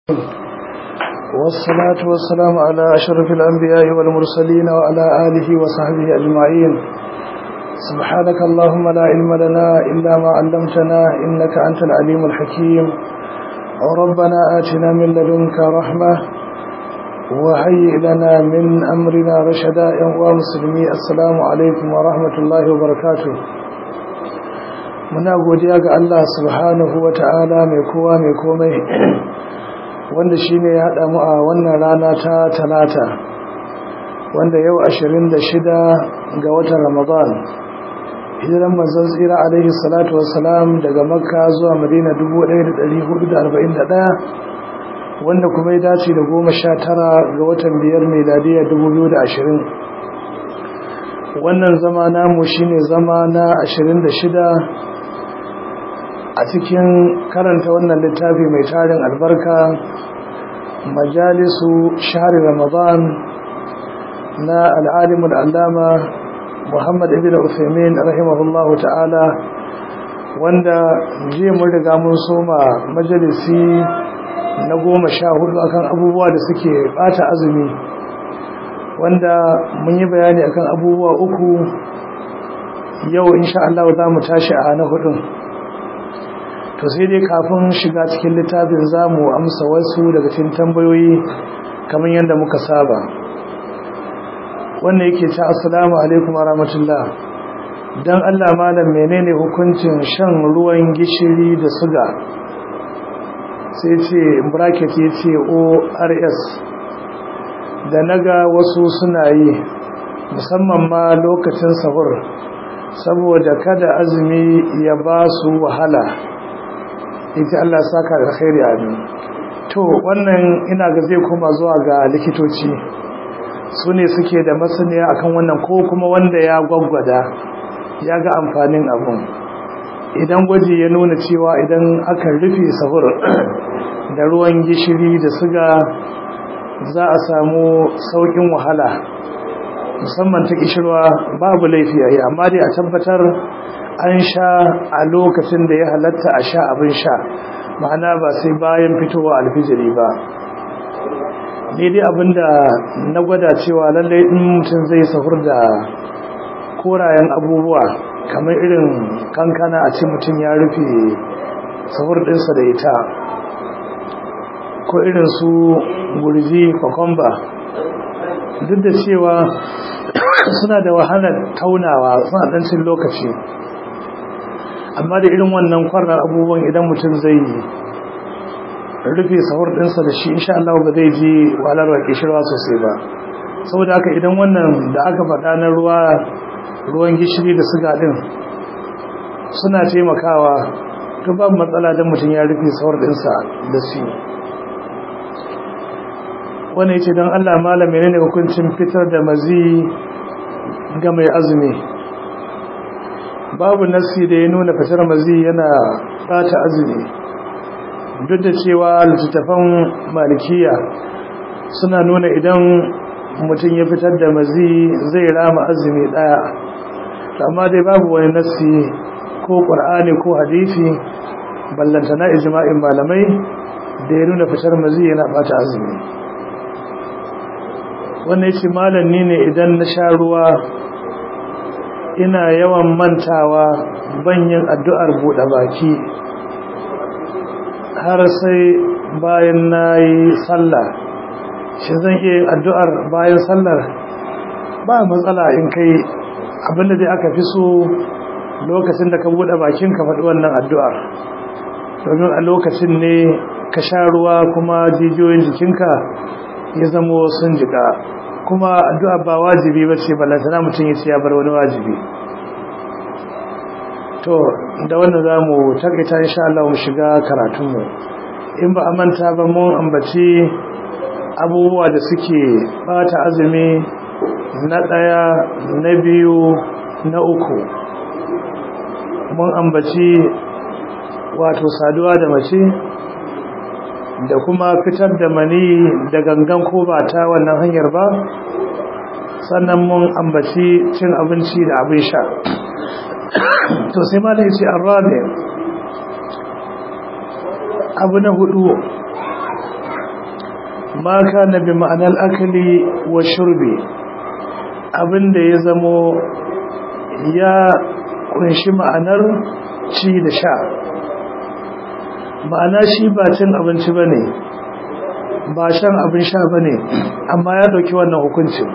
والصلاة والسلام على أشرف الأنبياء والمرسلين وعلى آله وصحبه أجمعين سبحانك اللهم لا علم لنا إلا ما علمتنا إنك أنت العليم الحكيم ربنا آتنا من لدنك رحمة وهيئ لنا من أمرنا رشدا يا مسلمي السلام عليكم ورحمة الله وبركاته muna godiya ga Allah subhanahu wa ta'ala mai kowa mai komai wanda shi ne ya haɗa mu a wannan rana ta talata wanda yau 26 ga watan ramadan hijiran manzon tsira alaihi salatu wassalam daga makka zuwa madina 1441 wanda kuma ya dace da goma sha tara ga watan biyar meladiya 2020 wannan zama namu shine zama na 26 a cikin karanta wannan littafi mai tarin albarka majalisu shahari ramadan na al'alimul allama muhammad ibn uthaymin rahimahullahu ta'ala wanda jiya mun riga mun soma majalisi na goma sha hudu akan abubuwa da suke bata azumi wanda mun yi bayani akan abubuwa uku yau insha Allah za mu tashi a na hudun to sai dai kafin shiga cikin littafin zamu amsa wasu daga cikin tambayoyi kamar yadda muka saba wannan yake ta assalamu alaikum warahmatullah dan Allah malam menene hukuncin shan ruwan gishiri da suga sai ce bracket yace ORS da naga wasu suna yi musamman ma lokacin sahur saboda kada azumi ya ba su wahala ita Allah saka da khairi amin to wannan ina ga zai koma zuwa ga likitoci su ne suke da masaniya akan wannan ko kuma wanda ya gwaggwada ya ga amfanin abun idan gwaji ya nuna cewa idan aka rufe sahur da ruwan gishiri da suga za a samu saukin wahala musamman ta kishirwa babu laifi a yi amma dai a tabbatar an sha a lokacin da ya halatta a sha abin sha ma'ana ba sai bayan fitowa alfijiri ba ne dai abinda na gwada cewa lallai in mutum zai sahur da korayen abubuwa kamar irin kankana a ce mutum ya rufe sahur ɗinsa da ita ko irin su gurji kwakwamba duk da cewa suna da wahalar taunawa suna ɗancin lokaci amma da irin wannan kwarar abubuwan idan mutum zai rufe sahur ɗinsa da shi insha Allah ba zai ji wahalar kishirwa sosai ba saboda haka idan wannan da aka faɗa na ruwa ruwan gishiri da suga ɗin suna taimakawa to babu matsala don mutum ya rufe sahur ɗinsa da su wani ya ce don Allah malam menene hukuncin fitar da mazi ga mai azumi babu nassi da ya nuna fitar mazi yana bata azumi duk da cewa littattafan malikiya suna nuna idan mutum ya fitar da mazi zai rama azumi daya amma dai babu wani nassi ko qur'ani ko hadisi ballantana ijma'in malamai da ya nuna fitar mazi yana bata azumi wannan yace malami ne idan na sha ruwa ina yawan mantawa banyin addu'ar buɗe baki har sai bayan na yi sallah shi zan iya yin addu'ar bayan sallar ba matsala in kai abinda dai aka fi so lokacin da ka buɗe bakin ka faɗi wannan addu'ar domin a lokacin ne ka sha ruwa kuma jijiyoyin jikinka ya zamo sun jika kuma addu'a ba wajibi ba ce ballantana mutum ya ce ya bar wani wajibi to da wannan za mu takaita insha Allah mu shiga karatunmu in ba a manta ba mun ambaci abubuwa da suke bata azumi na ɗaya na biyu na uku mun ambaci wato saduwa da mace da kuma fitar da mani da gangan ko ba ta wannan hanyar ba sannan mun ambaci cin abinci da abin sha to sai ma da yace arabi abu na hudu ma kana bi ma'anar akali wa shurbi abinda ya zamo ya kunshi ma'anar ci da sha ma'ana shi ba cin abinci ba ne ba shan abin sha ba ne amma ya ɗauki wannan hukuncin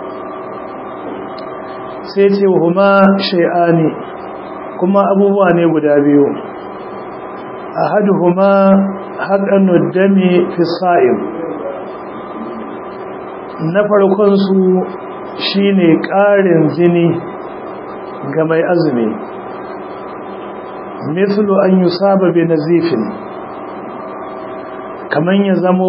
sai ce huma shai'ani kuma abubuwa ne guda biyu a hadu huma haƙanu dami fi sa'im na farkonsu shi ne ƙarin jini ga mai azumi mislu an yi saba bi nazifin kamar ya zamo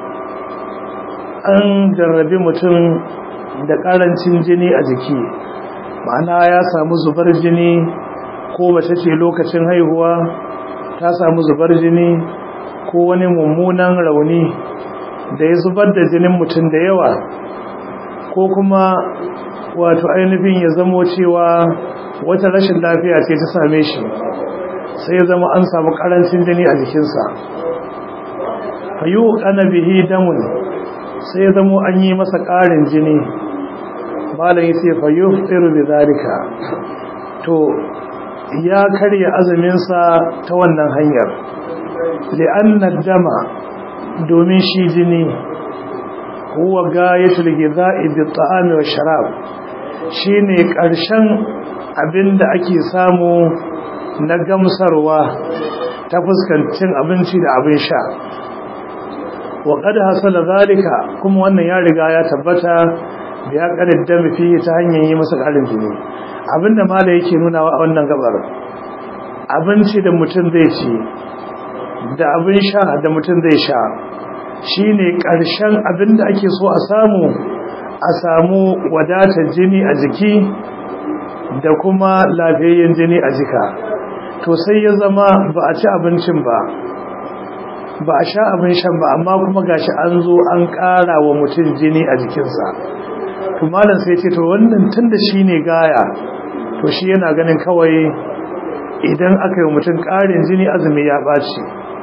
an jarrabi mutum da ƙarancin jini a jiki ma'ana ya samu zubar jini ko mace ce lokacin haihuwa ta samu zubar jini ko wani mummunan rauni da ya zubar da jinin mutum da yawa ko kuma wato ainihin ya zamo cewa wata rashin lafiya ce ta same shi sai ya zama an samu karancin jini a jikinsa fayu ana bihi damun sai ya zamo an yi masa ƙarin jini malam ya ce fayu tsiru bi zalika to ya karya azuminsa ta wannan hanyar li'annar dama domin shi jini huwa gayatul giza'i bi ta'ami wa sharab shine ƙarshen abinda ake samu na gamsarwa ta fuskancin abinci da abin sha wa qad hasala zalika kuma wannan ya riga ya tabbata ya kaddam fi ta hanyar yi masa ƙarin jini abinda mala yake nuna wa wannan gabar abinci da mutum zai ci da abin sha da mutum zai sha shine ƙarshen abinda ake so a samu a samu wadatar jini a jiki da kuma lafiyayyen jini a jika to sai ya zama ba a ci abincin ba ba a sha abin shan ba amma kuma gashi an zo an ƙara wa mutum jini a jikinsa to malam sai ce to wannan tunda shine gaya to shi yana ganin kawai idan aka yi mutum ƙarin jini azumi ya ɓaci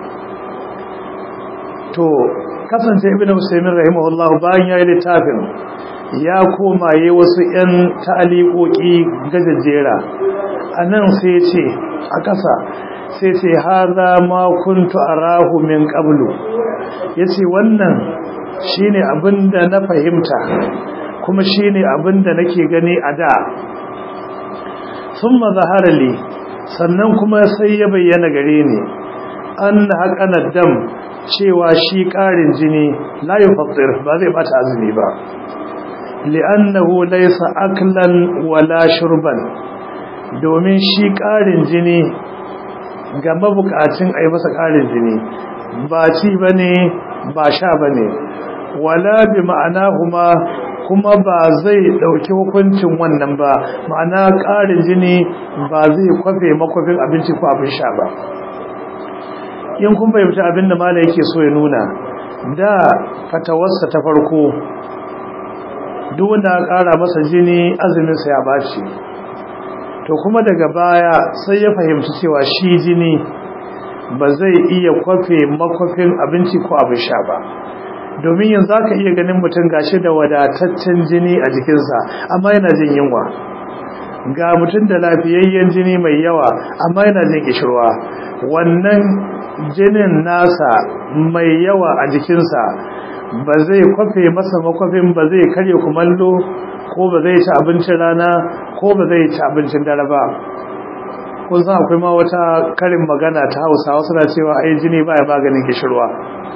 to kasance ibn musaimin rahimahullah bayan ya yi littafin ya koma yi wasu 'yan ta'aliƙoƙi gajajjera a nan sai ce a ƙasa sai ce haza ma kuntu arahu min qablu yace wannan shine abinda na fahimta kuma shine abinda nake gani a da thumma zahara li sannan kuma sai ya bayyana gare ni an haƙana dam cewa shi ƙarin jini la yufattir ba zai bata azumi ba li'annahu laysa aklan wala shurban domin shi ƙarin jini ga mabukacin a yi masa ƙarin jini ba ci ba ne ba sha ba ne wala bi ma'ana kuma kuma ba zai ɗauki hukuncin wannan ba ma'ana ƙarin jini ba zai kwafe makwafin abinci ko abin sha ba in kun fahimci abin da mala yake so ya nuna da fatawarsa ta farko duk wanda ƙara masa jini azuminsa ya baci to kuma daga baya sai ya fahimci cewa shi jini ba zai iya kwafe makwafin abinci ko abin sha ba domin yanzu za ka iya ganin mutum gashi da wadataccen jini a jikinsa amma yana jin yunwa ga mutum da lafiyayyen jini mai yawa amma yana jin kishirwa wannan jinin nasa mai yawa a jikinsa ba zai kwafe masa makwafin ba zai karya kumallo ko ba zai ci abincin rana ko ba zai ci abincin dare ba kun san akwai ma wata karin magana ta hausa wasu na cewa ai jini baya maganin kishirwa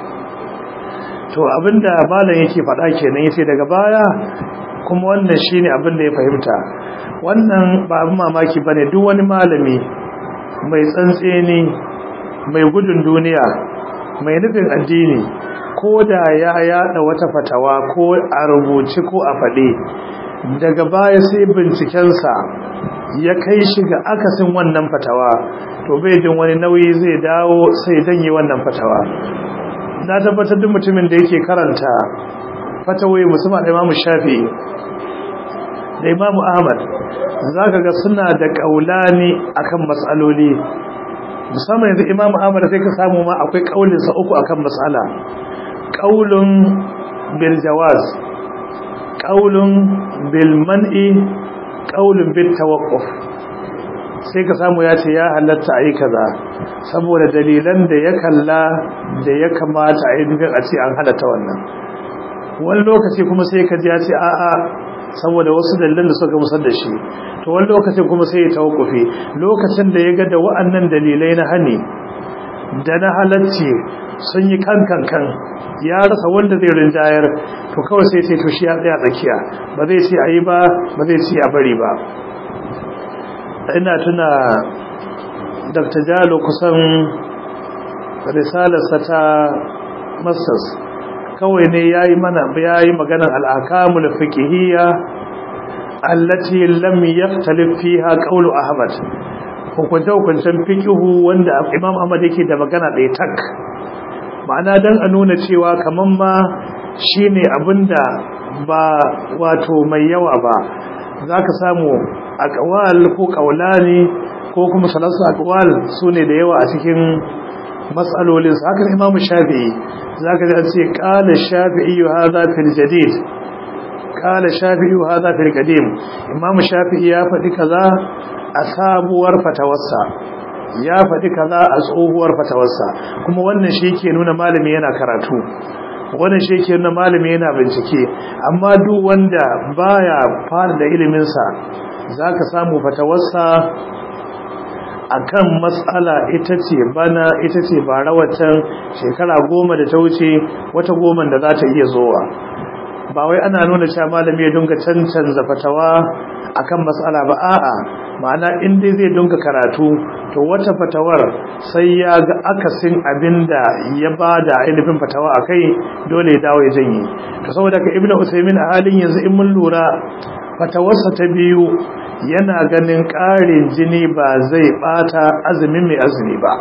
to abinda malam yake faɗa kenan yace daga baya kuma wannan shine abin da ya fahimta wannan ba abin mamaki bane duk wani malami mai tsantseni mai gudun duniya mai nufin addini ko da ya yada wata fatawa ko a rubuce ko a faɗe daga baya sai bincikensa ya kai shi ga akasin wannan fatawa to bai jin wani nauyi zai dawo sai danye wannan fatawa na tabbatar duk mutumin da yake karanta fatawai musamman da imamu shafi da imamu ahmad za ka ga suna da ƙaulani akan matsaloli musamman yanzu imamu ahmad sai ka samu ma akwai ƙaulinsa uku akan matsala ƙaulun bil jawaz qaulun bil man'i qaulun bit tawaqquf sai ka samu ya ce ya halatta ayi kaza saboda dalilan da ya kalla da ya kamata a yi nufin a ce an halatta wannan wani lokaci kuma sai ka ji ya ce a'a saboda wasu dalilan da suka musar da shi to wani lokacin kuma sai ya tawakkufi lokacin da ya ga da wa'annan dalilai na hani da na halacci sun yi kankan kan ya rasa wanda zai rinjayar to kawai sai ce to shi ya tsaya tsakiya ba zai ce ayi ba ba zai ce a bari ba ina tuna dr jalo kusan risalarsa ta masters kawai ne ya yi mana ya yi maganar al'akamul fikihiyya allati lam yaktalif fiha qawlu ahmad hukunce hukuncen fikihu wanda imam ahmad yake da magana ɗaya tak ma'ana dan a nuna cewa kaman ma shine abinda ba wato mai yawa ba zaka samu aqwal ko qawlani ko kuma salasu aqwal sune da yawa a cikin mas'alolin sa haka imam shafi'i zaka ji an ce qala shafi'i hadha fil jadid qala shafi'i hadha fil qadim imam shafi'i ya faɗi kaza a sabuwar fatawarsa ya faɗi kaza a tsohuwar fatawarsa kuma wannan shi yake nuna malami yana karatu wannan shi yake nuna malami yana bincike amma duk wanda baya fara da ilimin sa zaka samu fatawarsa akan matsala ita ce bana ita ce ba rawatan shekara goma da ta wuce wata goma da za ta iya zowa ba wai ana nuna cewa malami ya dinga cancanza fatawa akan matsala ba a'a ma'ana in dai zai dinga karatu to wata fatawar sai ya ga akasin abinda ya bada ainihin fatawa akai dole ya dawo ya janye to saboda ka ibnu usaymin a halin yanzu in mun lura fatawarsa ta biyu yana ganin ƙarin jini ba zai bata azumin mai azumi ba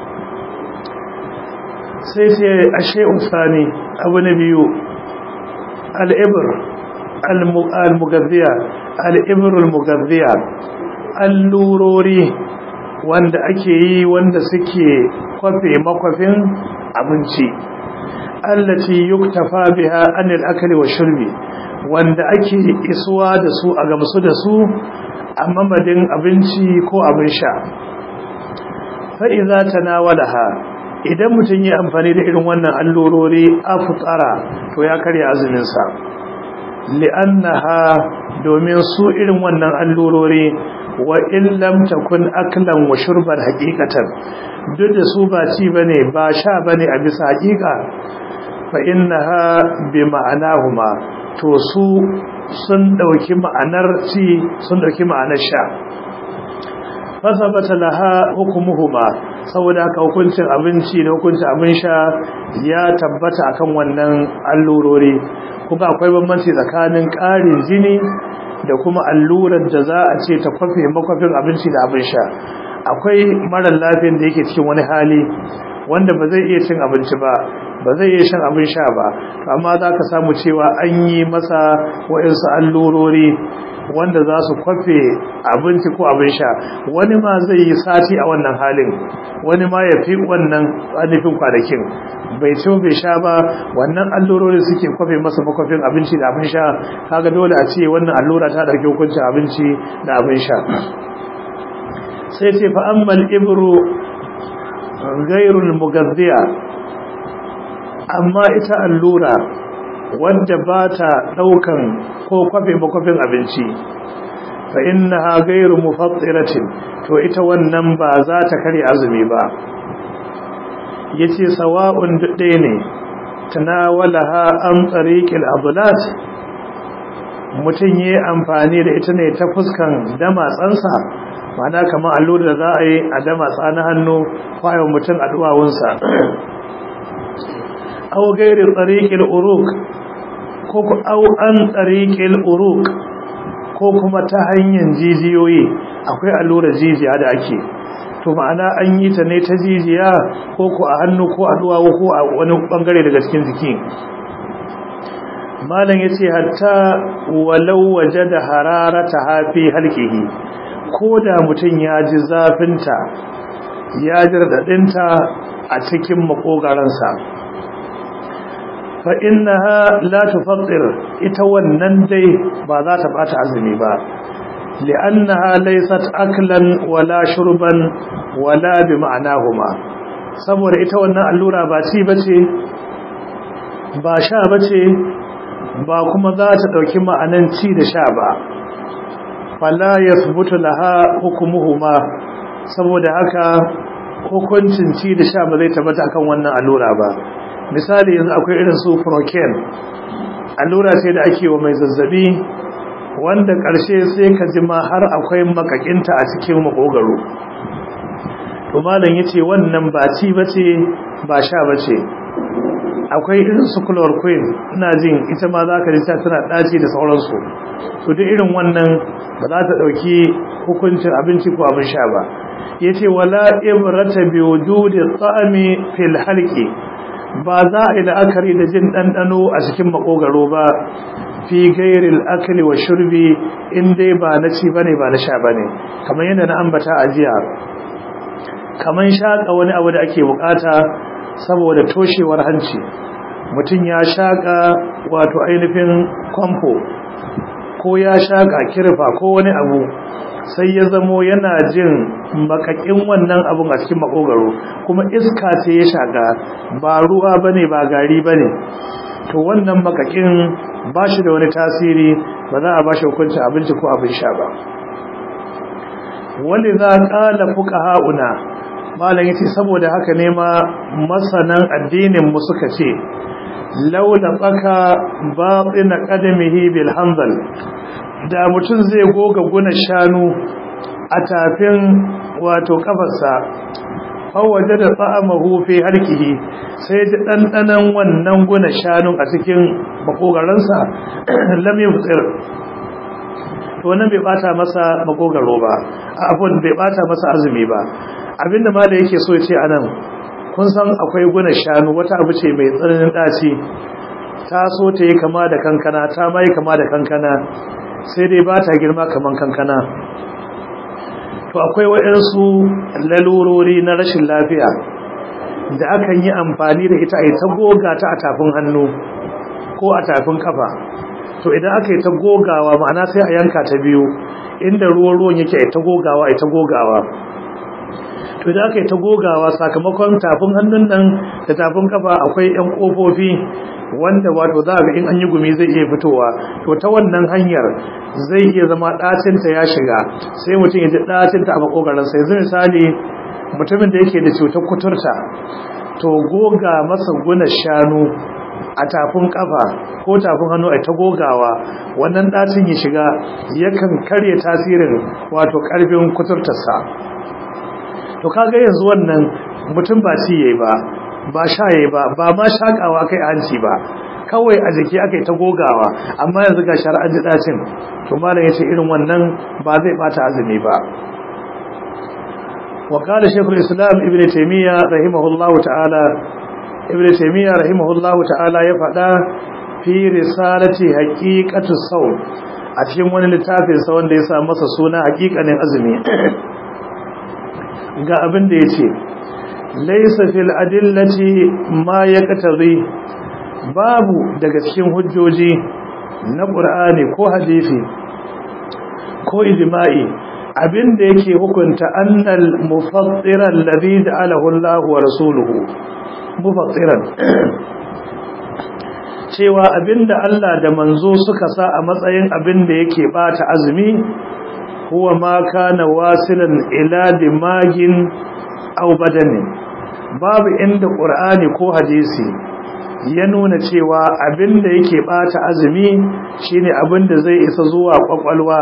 sai sai ashe usani abu na biyu al'ibir al-mugazziya al'ibir al-mugazziya allurori wanda ake yi wanda suke kwafe makwafin abinci allati yuktafa biha anil akli wa shurbi wanda ake isuwa da su a gamsu da su a mamadin abinci ko abin sha fa'iza ta nawalaha idan mutum yi amfani da irin wannan allurori a fitsara to ya karya azuminsa li'annaha domin su irin wannan allurori wa illam takun aklan wa shurban haqiqatan duk da su ba ci bane ba sha bane a bisa haqiqa fa innaha bi ma'anahuma to su sun dauki ma'anar ci sun dauki ma'anar sha fasabata laha hukumuhuma saboda haka hukuncin abinci da hukuncin abin sha ya tabbata akan wannan allurori kuma akwai bambanci tsakanin ƙarin jini da kuma allurar da za a ce ta kwafe makwafin abinci da abin sha akwai marar lafiyan da yake cikin wani hali wanda ba zai iya cin abinci ba ba zai iya shan abin sha ba amma za ka samu cewa an yi masa wa'insu allurori wanda za su kwafe abinci ko abin sha wani ma zai yi sati a wannan halin wani ma ya fi wannan nufin kwanakin bai ci bai sha ba wannan allurori suke kwafe masa makwafin abinci da abin sha kaga dole a ce wannan allura ta ɗauki hukuncin abinci da abin sha sai ce fa ammal ibru gairul mugazziya amma ita allura wadda ba ta ɗaukan ko kwafe makwafin abinci fa innaha gairu mufattiratin to ita wannan ba za ta karya azumi ba yace sawa'un dade ne tanawalaha an tariqil adlat mutun yi amfani da ita ne ta fuskan damatsansa ma'ana kamar allura da za a yi a damatsa na hannu kwayon mutum a duwawunsa aw gairi tariqil uruq ko ku aw an tariqil uruq ko kuma ta hanyar jijiyoyi akwai allurar jijiya da ake to ma'ana an yi ta ne ta jijiya ko ku a hannu ko a duwawu ko a wani bangare daga cikin jiki malam yace hatta walau wajada hararata hafi halqihi ko da mutum ya ji zafinta ya ji radadinta a cikin makogaransa fa innaha la tufattir ita wannan dai ba za ta bata azumi ba li'annaha laysat aklan wala shurban wala bi ma'anahuma saboda ita wannan allura ba ci bace ba sha bace ba kuma za ta dauki ma'anan ci da sha ba fala yathbutu laha hukmuhuma saboda haka hukuncin ci da sha ba zai tabbata akan wannan allura ba misali yanzu akwai irin su procaine allura ce da ake wa mai zazzabi wanda ƙarshe sai ka ji ma har akwai makakinta a cikin makogaro to malam yace wannan ba ci bace ba sha bace akwai irin su chloroquine ina jin ita ma zaka ji ta tana daci da sauransu to duk irin wannan ba za ta dauki hukuncin abinci ko abin sha ba yace wala ibrata bi wujudi ta'ami fil halqi ba za a yi la'akari da jin ɗanɗano a cikin makogaro ba fi gairil akali wa shurbi in dai ba na ci bane ba na sha bane kamar yadda na ambata a jiya kamar shaƙa wani abu da ake bukata saboda toshewar hanci mutum ya shaƙa wato ainihin kwamfo ko ya shaƙa kirfa ko wani abu sai ya zamo yana jin makakin wannan abun a cikin makogaro kuma iska ce ya shaƙa ba ruwa bane ba gari bane to wannan makakin ba shi da wani tasiri ba za a ba shi hukunci abinci ko abin sha ba wani za ƙala fuka ha'una malam yace saboda haka ne ma masanan addinin mu suka ce laula tsaka batina qadamihi bil hanzal da mutum zai goga guna shanu a tafin wato kafarsa fawaje da tsa'amahu fi harkihi sai ji ɗanɗanan wannan guna shanun a cikin makogaransa lam yufsir to wannan bai bata masa makogaro ba abun bai bata masa azumi ba abinda mala yake so ya ce anan kun san akwai guna shanu wata abu ce mai tsananin ɗaci ta so ta yi kama da kankana ta mai kama da kankana sai dai ba ta girma kaman kankana to akwai waɗansu lalurori na rashin lafiya da akan yi amfani da ita a yi ta goga ta a tafin hannu ko a tafin kafa to idan aka yi ta gogawa ma'ana sai a yanka ta biyu inda ruwan ruwan yake a ta gogawa a ta gogawa to idan aka yi ta gogawa sakamakon tafin hannun nan da tafin kafa akwai yan kofofi wanda wato za ga in an yi gumi zai iya fitowa to ta wannan hanyar zai iya zama ɗacinta ya shiga sai mutum ya ji ɗacinta a makogaransa yanzu misali mutumin da yake da cutar kuturta to goga masa guna shanu a tafin kafa ko tafin hannu a ta gogawa wannan ɗacin ya shiga yakan karya tasirin wato ƙarfin kuturtarsa to kaga yanzu wannan mutum ba ci yayi ba ba sha yayi ba ba ma shakawa kai hanci ba kawai a jiki aka yi ta gogawa amma yanzu ga shar'an ji ɗacin to malam ya ce irin wannan ba zai bata azumi ba وقال شيخ الإسلام ابن تيمية رحمه الله تعالى ابن تيمية رحمه الله تعالى يفعل في رسالة حقيقة الصوم أتكلم wani littafin sa wanda ya sa masa suna hakikanin azumi ga abin da yace laysa fil adillati ma yaqtadi babu daga cikin hujjoji na Qur'ani ko hadisi ko ijma'i abinda yake hukunta annal mufattiran ladhi ja'alahu Allah wa rasuluhu mufattiran cewa abinda Allah da manzo suka sa a matsayin abinda yake bata azumi huwa ma kana wasilan ila dimagin aw badanin babu inda qur'ani ko hadisi ya nuna cewa abinda yake bata azumi shine abinda zai isa zuwa kwakwalwa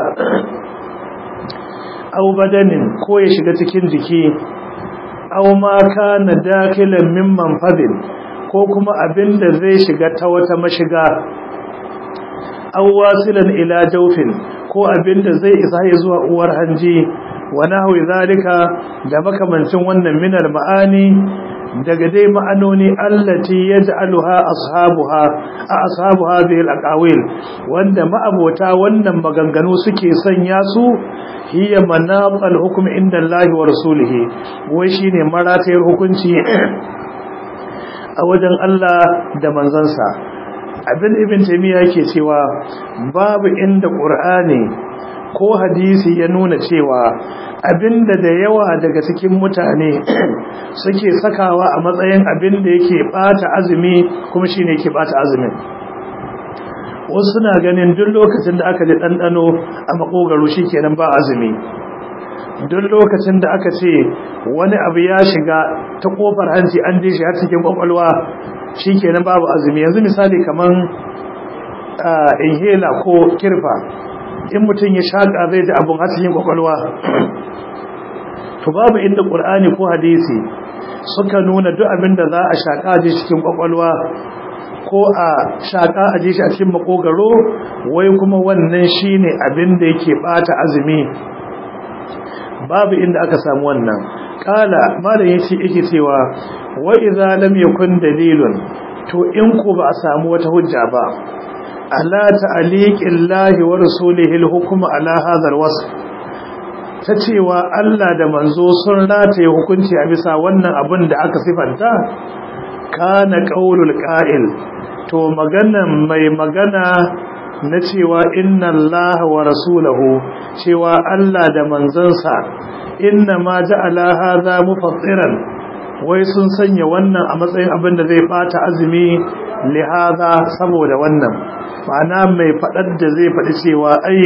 aw badanin ko ya shiga cikin jiki aw ma kana dakilan min manfadin ko kuma abinda zai shiga ta wata mashiga aw wasilan ila jawfin ko abinda zai isa ya zuwa uwar hanji wa nahwi zalika da makamancin wannan minar ma'ani daga dai ma'anoni allati yaj'aluha ashabuha a ashabuha bil aqawil wanda ma'abota wannan maganganu suke sanya su hiya manaqal hukm inda Allah wa rasulihi wai shine maratayar hukunci a wajen Allah da manzansa abin ibn taymiya yake cewa babu inda qur'ani ko hadisi ya nuna cewa abinda da yawa daga cikin mutane suke sakawa a matsayin abin da yake bata azumi kuma shine yake bata azumin wasu suna ganin duk lokacin da aka ji ɗanɗano a makogaro shikenan ba azumi duk lokacin da aka ce wani abu ya shiga ta kofar hanci an ji shi har cikin kwakwalwa shikenan babu azumi yanzu misali kaman inhaler ko kirfa in mutum ya shaƙa zai ji abun har cikin kwakwalwa to babu inda ƙur'ani ko hadisi suka nuna duk abin da za a shaƙa ji cikin kwakwalwa ko a shaƙa a ji shi a cikin makogaro wai kuma wannan shine abin da yake bata azumi babu inda aka samu wannan kala malam yace yake cewa wa idza lam yakun dalilun to in ko ba a samu wata hujja ba ala ta'liqillahi wa rasulihi al-hukm ala hadha al-wasf ta cewa Allah da manzo sun rataye hukunci a bisa wannan abin da aka sifanta kana qaulul qa'il to maganan mai magana na cewa inna Allah wa rasulahu cewa Allah da manzansa inna ma ja'ala hadha mufattiran wai sun sanya wannan a matsayin abin da zai bata azumi li hadha saboda wannan ma'ana mai fadar da zai fadi cewa ai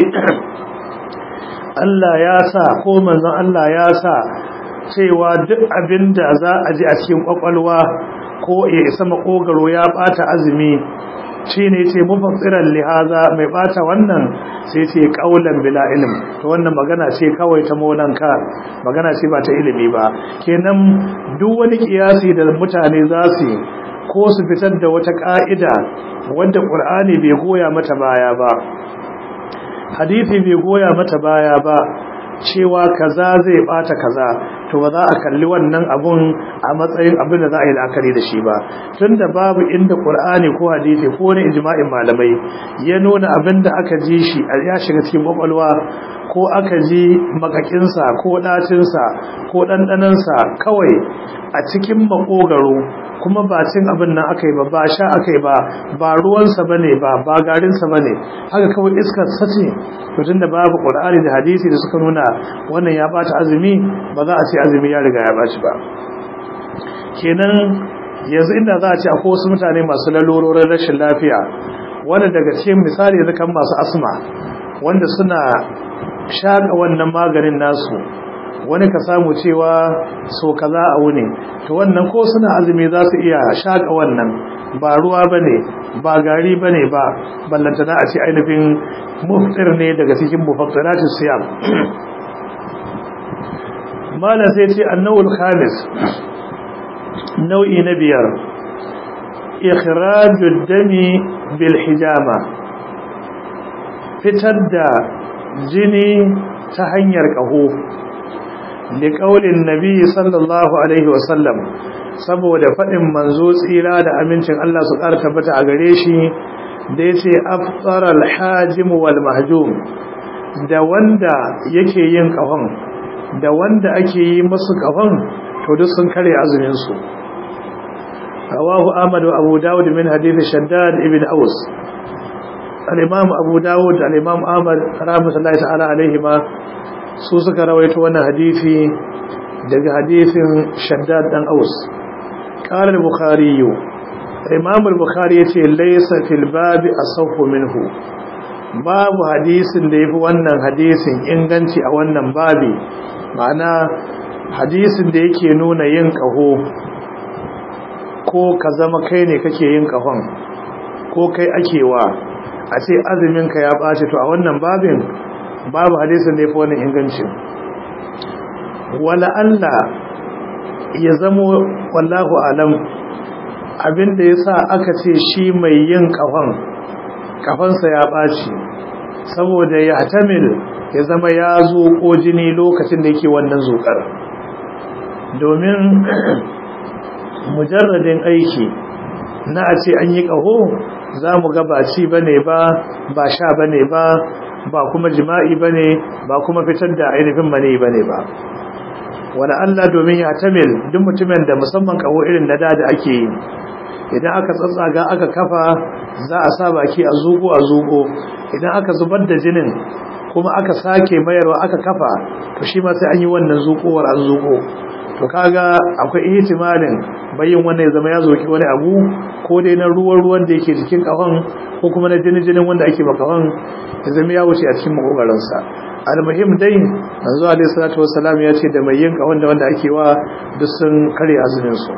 Allah ya sa ko manzon Allah ya sa cewa duk abin da za a ji a cikin kwakwalwa ko ya isa makogaro ya bata azumi shi ne ce mufassiran lihaza mai bata wannan sai ce kaulan bila ilm to wannan magana ce kawai ta molanka magana ce ba ta ilimi ba kenan duk wani kiyasi da mutane za su ko su fitar da wata ka'ida wadda qur'ani bai goya mata baya ba hadisi bai goya mata baya ba cewa kaza zai bata kaza to ba za a kalli wannan abun a matsayin abin da za a yi la'akari da shi ba tunda babu inda qur'ani ko hadisi ko wani ijma'in malamai ya nuna abin da aka ji shi ya shiga cikin kwakwalwa ko aka ji makakinsa ko ɗacinsa ko ɗanɗanansa kawai a cikin makogaro kuma ba cin abin nan aka yi ba ba sha aka yi ba ba ruwansa ba ne ba ba garinsa ba ne haka kawai iskar sace tun da babu ƙur'ani da hadisi da suka nuna wannan ya ɓata azumi ba za a ce azumi ya riga ya ɓaci ba kenan yanzu inda za a ce akwai wasu mutane masu lalurorin rashin lafiya wanda daga cikin misali yanzu kan masu asma wanda suna shaƙa wannan maganin nasu wani ka samu cewa so kaza a wuni to wannan ko suna azumi za su iya shaƙa wannan ba ruwa ba ne ba gari ba ne ba ballantana a ce ainihin muftir ne daga cikin mufaktaratin siyam malam sai ce annawul khamis nau'i na biyar ikhrajud dami bil hijama fitar da jini ta hanyar ƙaho da ƙaunin nabi sallallahu alaihi wasallam saboda faɗin manzo tsira da amincin Allah su ƙara tabbata a gare shi da ya ce aftar alhajim wal mahjum da wanda yake yin ƙahon da wanda ake yi masu ƙahon to duk sun kare azuminsu rawahu ahmad wa abu dawud min hadith shaddad ibn aus al-imam abu dawud da al-imam ahmad rahmatullahi ta'ala alaihima su suka rawaito wannan hadisi daga hadisin shaddad dan aus qala al-bukhari imam al-bukhari yace laysa fil babi asawfu minhu babu hadisin da yafi wannan hadisin inganci a wannan babi ma'ana hadisin da yake nuna yin kaho ko ka zama kai ne kake yin kahon ko kai akewa a ce azumin ka ya ɓace to a wannan babin babu hadisin da ya fi wannan ingancin wala Allah ya zamo wallahu alam abinda ya sa aka ce shi mai yin kafan kafansa ya ɓaci saboda ya tamil ya zama ya zuƙo jini lokacin da yake wannan zuƙar domin mujarradin aiki na a ce an yi ƙaho za mu ga ba ci ba ne ba ba sha ba ne ba ba kuma jima'i ba ne ba kuma fitar da ainihin mani ba ne ba wani Allah domin ya tamil duk mutumin da musamman kawo irin na da da ake yi idan aka tsatsaga aka kafa za a sa baki a zugo a zugo idan aka zubar da jinin kuma aka sake mayarwa aka kafa to shi ma sai an yi wannan zukowar an zuko to kaga akwai ihtimalin bayin wannan ya zama ya zoki wani abu ko dai na ruwan ruwan da yake jikin kafan ko kuma na jinin jinin wanda ake makafan ya zama ya wuce a cikin makogaran sa almuhim dai manzo alaihi salatu wassalam ya ce da mai yin kafan da wanda ake wa duk sun kare azumin su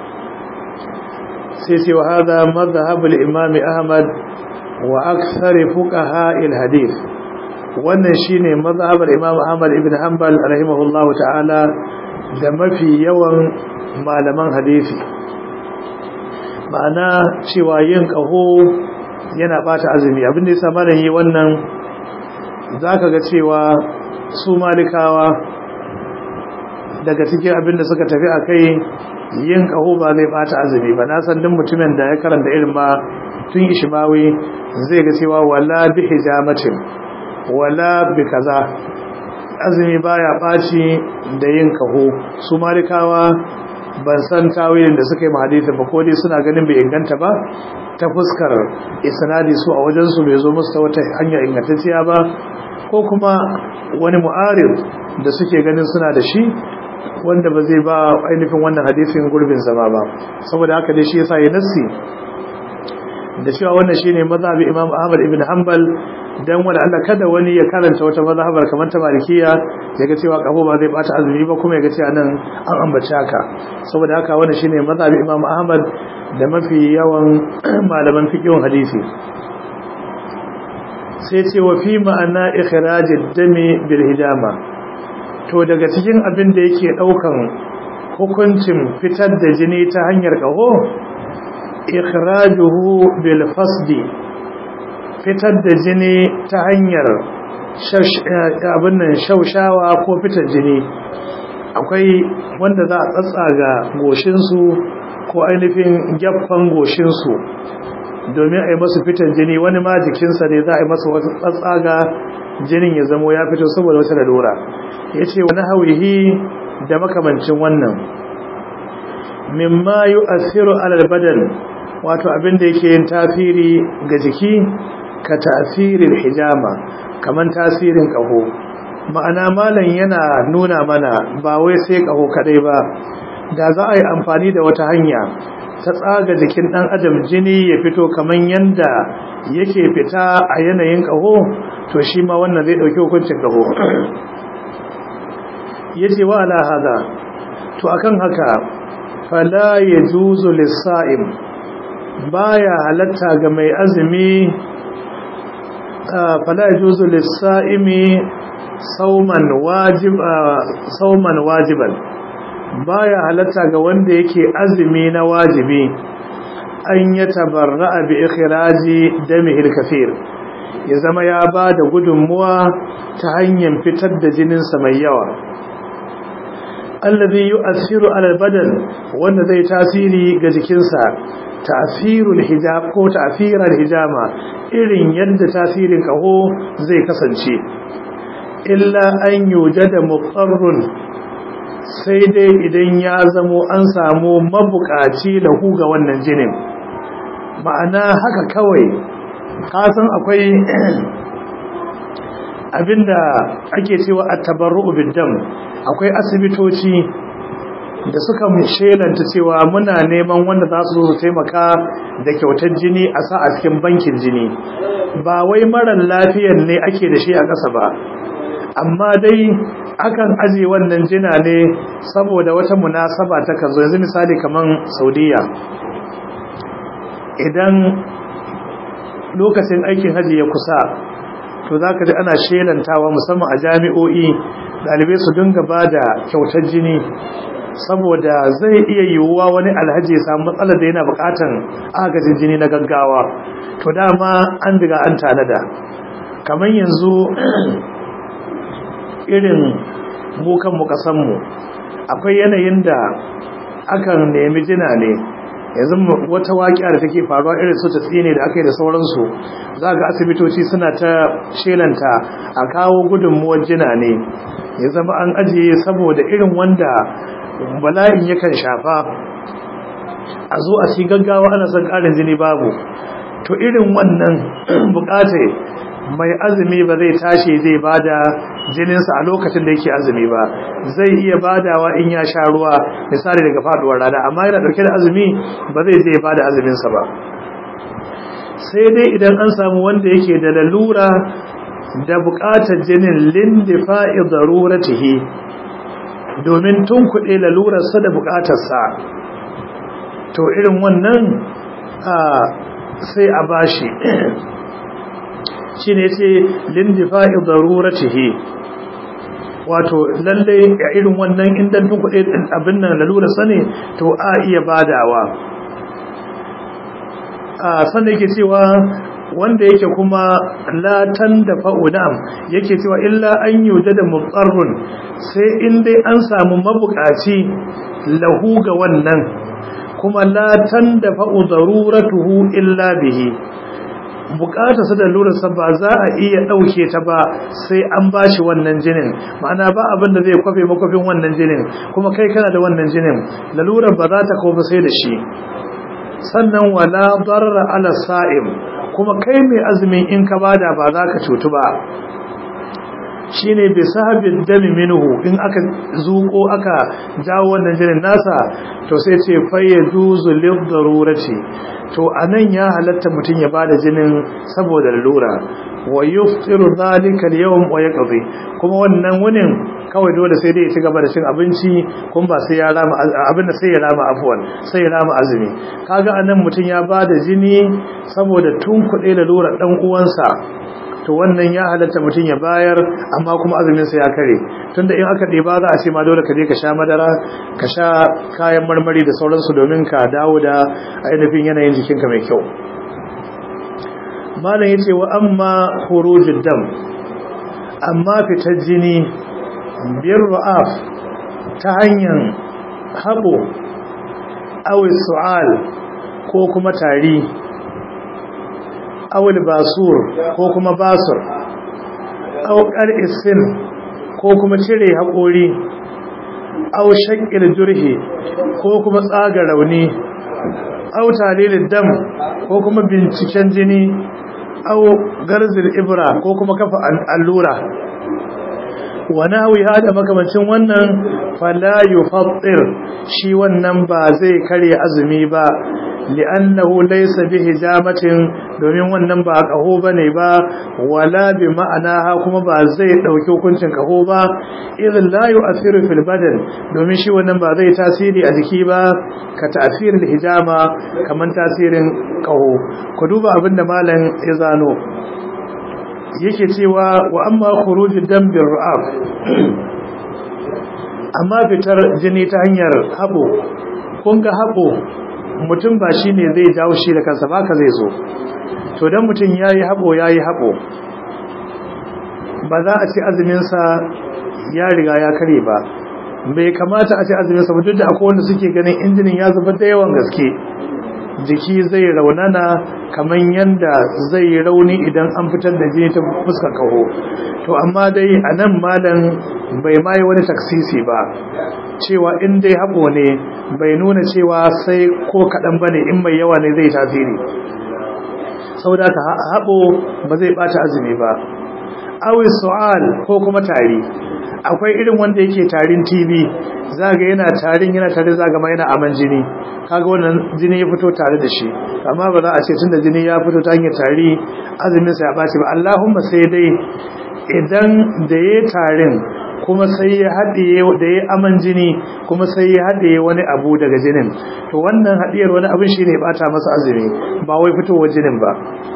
sai ce wa hada madhhab al-imam ahmad wa akthar fuqaha al-hadith wannan shine mazhabar Imam Ahmad ibn Hanbal rahimahullahu ta'ala da mafi yawan malaman hadisi ma'ana cewa yin kaho yana bata azumi abin da yasa malam yi wannan zaka ga cewa su malikawa daga cikin abin da suka tafi akai yin kaho ba zai bata azumi ba na san duk mutumin da ya karanta irin ma tun ishmawi zai ga cewa wala bi hijamatin wala bi kaza azumi baya baci da yin kaho su malikawa ban san tawilin da suka yi mahadithin ba ko dai suna ganin bai inganta ba ta fuskar isnadi su a wajen su bai zo musu ta wata hanya ingantacciya ba ko kuma wani mu'arid da suke ganin suna da shi wanda ba zai ba ainihin wannan hadithin gurbin zama ba saboda haka dai shi yasa ya nassi da cewa wannan shine mazhabi Imam Ahmad ibn Hanbal dan wanda Allah kada wani ya karanta wata mazhabar kamar ta Malikiya yaga cewa kafo ba zai bata azumi ba kuma yaga cewa nan an ambace haka saboda haka wannan shine mazhabi Imam Ahmad da mafi yawan malaman fiqhin hadisi sai ce wa fi ma'ana ikhrajid dami bil hidama to daga cikin abin da yake daukan hukuncin fitar da jini ta hanyar kaho ikhrajuhu bil fasdi fitar da jini ta hanyar abin nan shaushawa ko fitar jini akwai wanda za a tsatsaga goshinsu ko ainihin gyaffan goshinsu domin a yi masu fitar jini wani ma jikinsa ne za a yi masa wasu tsatsaga jinin ya zamo ya fito saboda wata lalura ya ce wani hauhi da makamancin wannan mimma yi asiru alal badan wato abin da yake yin tasiri ga jiki ka tasirin hijama kamar tasirin ƙaho ma'ana malam yana nuna mana ba wai sai ƙaho kadai ba da za a yi amfani da wata hanya ta tsaga jikin ɗan adam jini ya fito kamar yadda yake fita a yanayin ƙaho to shi ma wannan zai ɗauki hukuncin ƙaho ya ce wa ala hada to akan haka fala ya juzu lissa'im baya halatta ga mai azumi fala yajuzu lis-sa'imi sauman wajib sauman wajiban baya halatta ga wanda yake azumi na wajibi an ya tabarra'a bi ikhraji damihil kathir ya zama ya bada gudunmuwa ta hanyar fitar da jininsa mai yawa alladhi yu'athiru 'ala al-badan wanda zai tasiri ga jikinsa ta'thirul hijab ko ta'thiral hijama irin yadda tasirin kaho zai kasance illa an yujada muqarrun sai dai idan ya zamo an samu mabukaci lahu ga wannan jinin ma'ana haka kawai kasan akwai abinda ake cewa at-tabarru'u bid-dam akwai asibitoci da suka shelanta cewa muna neman wanda za su zo su taimaka da kyautar jini a sa a cikin bankin jini ba wai marar lafiyar ne ake da shi a ƙasa ba amma dai akan aje wannan jina ne saboda wata munasaba ta kan zo yanzu misali kaman saudiya idan lokacin aikin haji ya kusa to za ka ji ana shelantawa musamman a jami'o'i ɗalibai su dinga ba da kyautar jini saboda zai iya yiwuwa wani alhaji ya samu matsalar da yana bukatan agajin jini na gaggawa to dama an diga an tanada kamar yanzu irin mukan mukasanmu akwai yanayin da akan nemi jina ne yanzu wata waƙiya da take faruwa irin su tsine da aka yi da sauransu za ga asibitoci suna ta shelanta a kawo gudunmuwar jina ne ya zama an ajiye saboda irin wanda bala'in yakan shafa a zo a ci gaggawa ana son ƙarin jini babu to irin wannan buƙatar mai azumi ba zai tashi zai bada jininsa a lokacin da yake azumi ba zai iya badawa in ya sha ruwa misali daga faduwar rana amma yana dauke da azumi ba zai je bada azuminsa ba sai dai idan an samu wanda yake da lalura da buƙatar jinin lindifa'i daruratihi domin tun kuɗe lalurarsa da buƙatarsa to irin wannan sai a bashi shi ne ce lindifa'i daruratihi wato lalle a irin wannan indan tun kuɗe abin nan lalurarsa ne to a iya badawa sannan yake cewa wanda yake kuma latan da fa'udam yake cewa illa an yuja da mutsarrun sai in dai an samu mabukaci lahu ga wannan kuma latan da fa'u daruratuhu illa bihi bukata su da lurarsa ba za a iya ɗauke ta ba sai an ba shi wannan jinin ma'ana ba abin da zai kwafe makwafin wannan jinin kuma kai kana da wannan jinin lalurar ba za ta kawo sai da shi sannan wala darra ala sa'im kuma kai mai azumin in ka bada ba za ka cutu ba shine bi sahabin dami minhu in aka zuko aka jawo wannan jinin nasa to sai ce fayyajuzu lil darurati to anan ya halatta mutun ya bada jinin saboda lura wa yuftiru dhalika al-yawm wa yaqdi kuma wannan wunin kawai dole sai dai ya ci gaba da cin abinci kuma ba sai ya rama abin da sai ya rama afwan sai ya rama azumi kaga anan mutun ya bada jini saboda tun kuɗe da lura dan uwansa to wannan ya halatta mutum ya bayar amma kuma azuminsa ya kare tunda in aka ɗeba za a ce ma dole ka je ka sha madara ka sha kayan marmari da sauransu domin ka dawo da ainihin yanayin jikinka mai kyau malam ya ce wa amma khurujud dam amma fitar jini biyar ra'af ta hanyar haɓo awis su'al ko kuma tari awul basur ko kuma basur aukar isin ko kuma cire haƙori au shakil jurhi ko kuma tsaga rauni au talilin dam ko kuma binciken jini au garzil ibra ko kuma kafa allura wani hawi hada makamancin wannan fala yufattir shi wannan ba zai karya azumi ba li'annahu laysa bi hijamatin domin wannan ba kaho bane ba wala bi ma'anaha kuma ba zai dauki hukuncin kaho ba idan la yu'athiru fil badan domin shi wannan ba zai tasiri a jiki ba ka ta'sirin hijama kaman tasirin kaho ku duba abinda malam ya zano yake cewa wa amma khurujud dam bir ra'ab amma fitar jini ta hanyar habo kun ga habo mutum ba shi ne zai jawo shi da kansa ba ka zai zo to don mutum ya yi haɓo ya yi haɓo ba za a ce azuminsa ya riga ya kare ba bai kamata a ce azuminsa ba duk da akwai wanda suke ganin injinin ya zubar da yawan gaske jiki zai raunana kamar yadda zai yi rauni idan an fitar da jini ta fuskar kaho to amma dai a nan malam bai mayi wani taksisi ba cewa in dai haɓo ne bai nuna cewa sai ko kaɗan ba ne in mai yawa ne zai tasiri saboda ka haɓo ba zai ɓata azumi ba awi su'al ko kuma tari akwai irin wanda yake tarin tv zaga yana tarin yana tare zaga ma yana aman jini kaga wannan jini ya fito tare da shi amma ba za a ce tunda jini ya fito ta hanyar tari azumin sa ya ɓaci ba Allahumma sai dai idan da ya tarin kuma sai ya haɗiye da ya aman jini kuma sai ya haɗiye wani abu daga jinin to wannan haɗiyar wani abin shi ne ɓata masa azumi ba wai fitowar jinin ba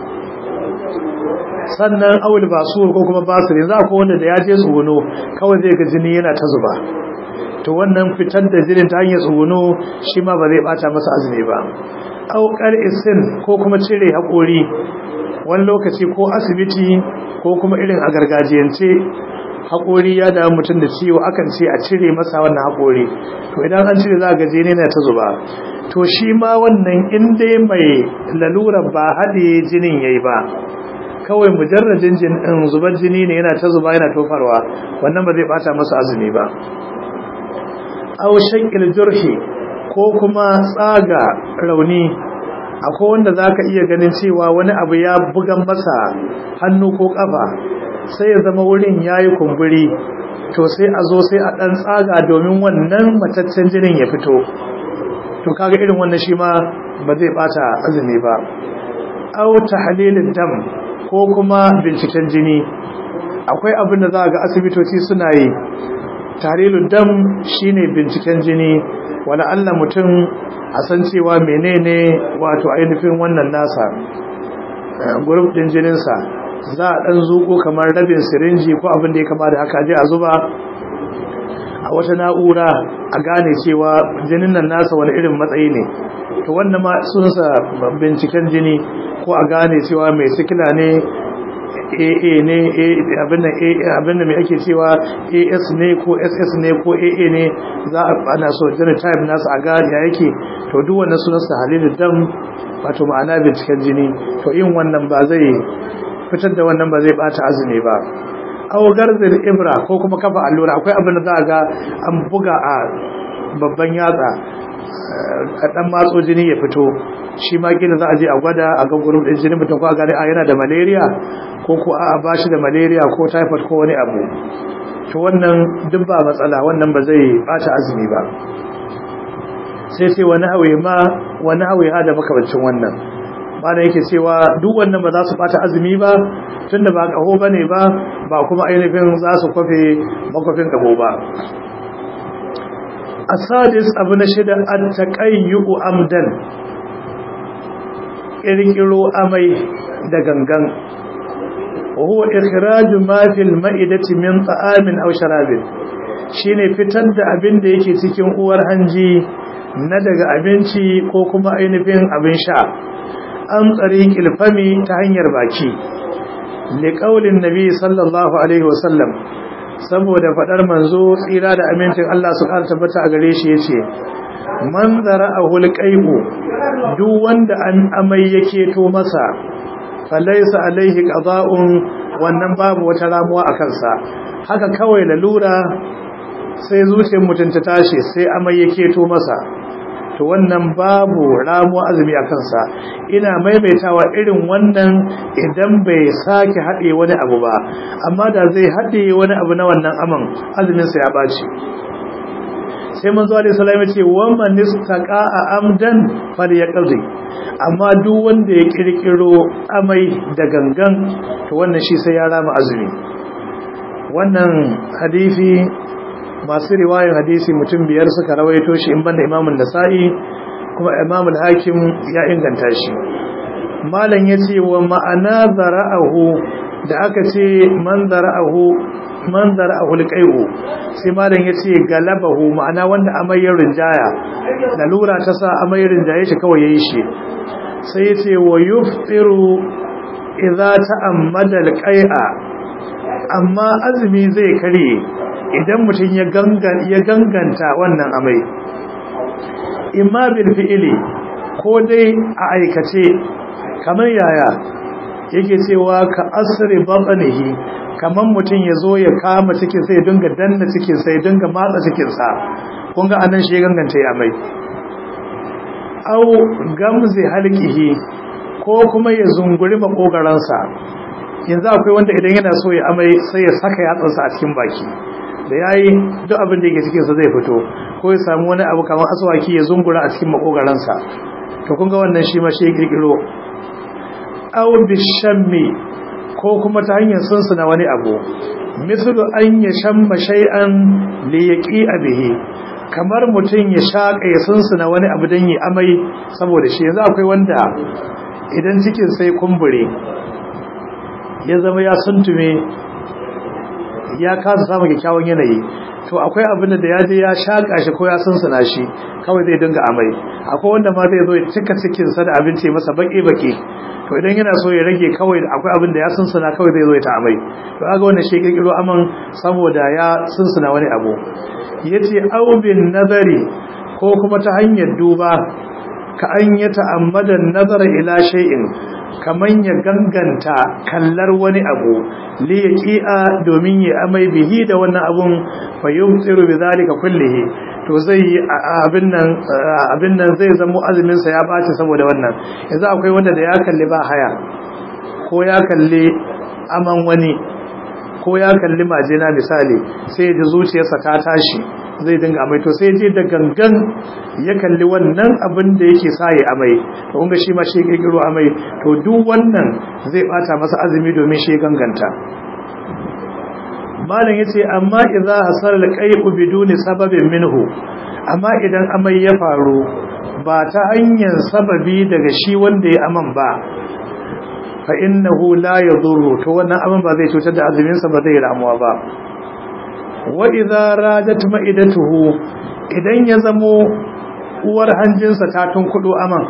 sannan awul basur ko kuma basir za ko wanda da ya je tsuguno kawai zai ga jini yana ta zuba to wannan fitar da jinin ta hanyar tsuguno shi ma ba zai ɓata masa azumi ba aukar isin ko kuma cire haƙori wani lokaci ko asibiti ko kuma irin a gargajiyance haƙori ya damu mutum da ciwo akan ce a cire masa wannan haƙori to idan an cire za a gaje ne na ta zuba to shi ma wannan in dai mai lalura ba haɗe jinin yayi ba kawai mujarrajin jinin zubar jini ne yana ta zuba yana tofarwa wannan ba zai bata masa azumi ba aw shakil jurhi ko kuma tsaga rauni akwai wanda za ka iya ganin cewa wani abu ya bugan masa hannu ko ƙafa sai ya zama wurin ya yi kumburi to sai a zo sai a ɗan tsaga domin wannan mataccen jinin ya fito to kaga irin wannan shi ma ba zai ɓata azumi ba au tahlilin dam ko kuma binciken jini akwai abin da za ga asibitoci suna yi tahlilin dam shine binciken jini wala Allah mutum a san cewa menene wato ainihin wannan nasa group din jininsa za a dan zuko kamar rabin sirinji ko abin da ya kama da haka je a zuba a wata na'ura a gane cewa jinin nan nasa wani irin matsayi ne to wannan ma sunsa binciken jini ko a gane cewa mai sikila ne AA ne abin da mai ake cewa AS ne ko SS ne ko AA ne za a ana so genotype nasu a gane ya yake to duk wannan sunansa halilin dam wato ma'ana binciken jini to yin wannan ba zai fitar da wannan ba zai bata azumi ba aw garzil ibra ko kuma kafa allura akwai abin da za a ga an buga a babban yatsa a dan matso jini ya fito shi ma gina za a je a gwada a ga gurin din jini mutum ko a gane a yana da malaria ko ko a ba shi da malaria ko typhoid ko wani abu to wannan duk ba matsala wannan ba zai bata azumi ba sai sai wani hawaye ma wani hawaye ha da makamancin wannan bana yake cewa duk wannan ba za su bata azumi ba tunda ba kaho bane ba ba kuma ainihin za su kwafe makwafin kaho ba asadis abu na shida at-taqayyu amdan kirkiro amai da gangan huwa ikhraju ma fil ma'idati min ta'amin aw sharabin shine fitar da abin da yake cikin uwar hanji na daga abinci ko kuma ainihin abin sha an tsariƙil fami ta hanyar baki liƙaulin nabi sallallahu alaihi wasallam saboda faɗar manzo tsira da amincin Allah su ƙara tabbata a gare shi ya ce man zara a hulƙai'u duk wanda an amai yake to masa falaisa alaihi ƙaza'un wannan babu wata ramuwa a kansa haka kawai lalura sai zuciyar mutum ta tashi sai amai yake to masa to wannan babu ramuwa azumi a kansa ina maimaitawa irin wannan idan bai sake haɗe wani abu ba amma da zai haɗe wani abu na wannan aman azuminsa ya ɓaci sai manzo alaihi salam ya ce wa man istaqa amdan falyaqdi amma duk wanda ya kirkiro amai da gangan to wannan shi sai ya rama azumi wannan hadisi masu riwayar hadisi mutum biyar suka rawaito shi in banda imamun nasa'i kuma imamul hakim ya inganta shi malam ya ce wa ma'ana zara'ahu da aka ce man zara'ahu man zara'ahu liqai'u sai malam ya ce galabahu ma'ana wanda amayyar rinjaya lalura ta sa amayyar rinjaye shi kawai yayi shi sai ya ce wa yuftiru idza ta'ammada alqai'a amma azumi zai kare idan mutum ya ganganta wannan amai imma bil fi'ili ko dai a aikace kamar yaya yake cewa ka asri batnihi kamar mutum ya zo ya kama cikin sai ya dinga danna cikin sai ya dinga matsa cikin sa kun ga anan shi ya ganganta ya amai au gamzi halqihi ko kuma ya zunguri makogaransa yanzu akwai wanda idan yana so ya amai sai ya saka yatsansa a cikin baki da yayi duk abin da yake cikin sa zai fito ko ya samu wani abu kamar aswaki ya zungura a cikin makogaransa to kun ga wannan shi ma shi kirkiro aw bishammi ko kuma ta hanyar sunsuna wani abu mislu an yashamma shay'an li yaqi'a bihi kamar mutum ya shaka ya sunsuna wani abu dan yi amai saboda shi yanzu akwai wanda idan cikin sai kumbure ya zama ya suntume ya kasa samun kyakkyawan yanayi to akwai abin da ya je ya shaka shi ko ya sunsuna shi kawai zai dinga amai akwai wanda ma zai zo ya cika cikin sa da abinci masa baki baki to idan yana so ya rage kawai akwai abin da ya sunsuna kawai zai zo ya ta amai to kaga wannan shi kirkiro aman saboda ya sunsuna wani abu yace aw bin nazari ko kuma ta hanyar duba ka an ya ta'ammada nazara ila shay'in kaman ya ganganta kallar wani abu li yaqi'a domin ya amai bihi da wannan abun fa yumtiru bidhalika kullihi to zai yi abin nan abin nan zai zama azumin sa ya baci saboda wannan yanzu akwai wanda da ya kalli ba haya ko ya kalli aman wani ko ya kalli majina misali sai ji zuciyarsa ta tashi zai dinga amai to sai je da gangan ya kalli wannan abin da yake sa ya amai to kun ga shi ma shi kirkiro amai to duk wannan zai bata masa azumi domin shi ganganta malam yace amma idza hasala alqai'u biduni sababin minhu amma idan amai ya faru ba ta hanyar sababi daga shi wanda ya aman ba fa innahu la yadurru to wannan aman ba zai cutar da azumin sa ba zai ramuwa ba wa idza rajat ma'idatuhu idan ya zamo uwar hanjinsa ta tunkudo aman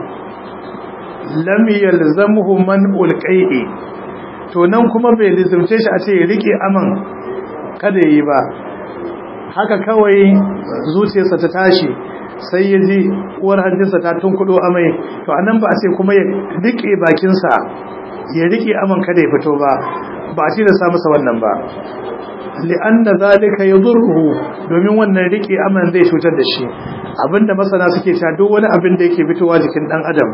lam yalzamuhu man ulqai'i to nan kuma bai lizumce shi a ce rike aman kada yi ba haka kawai zuciyarsa ta tashi sai ya ji uwar hanjinsa ta tunkudo amai to anan ba a ce kuma ya rike bakinsa ya rike aman kada ya fito ba ba a tilasta masa wannan ba li'anna zalika yadurruhu domin wannan rike aman zai cutar da shi abinda masana suke cewa duk wani abin da yake fitowa jikin dan adam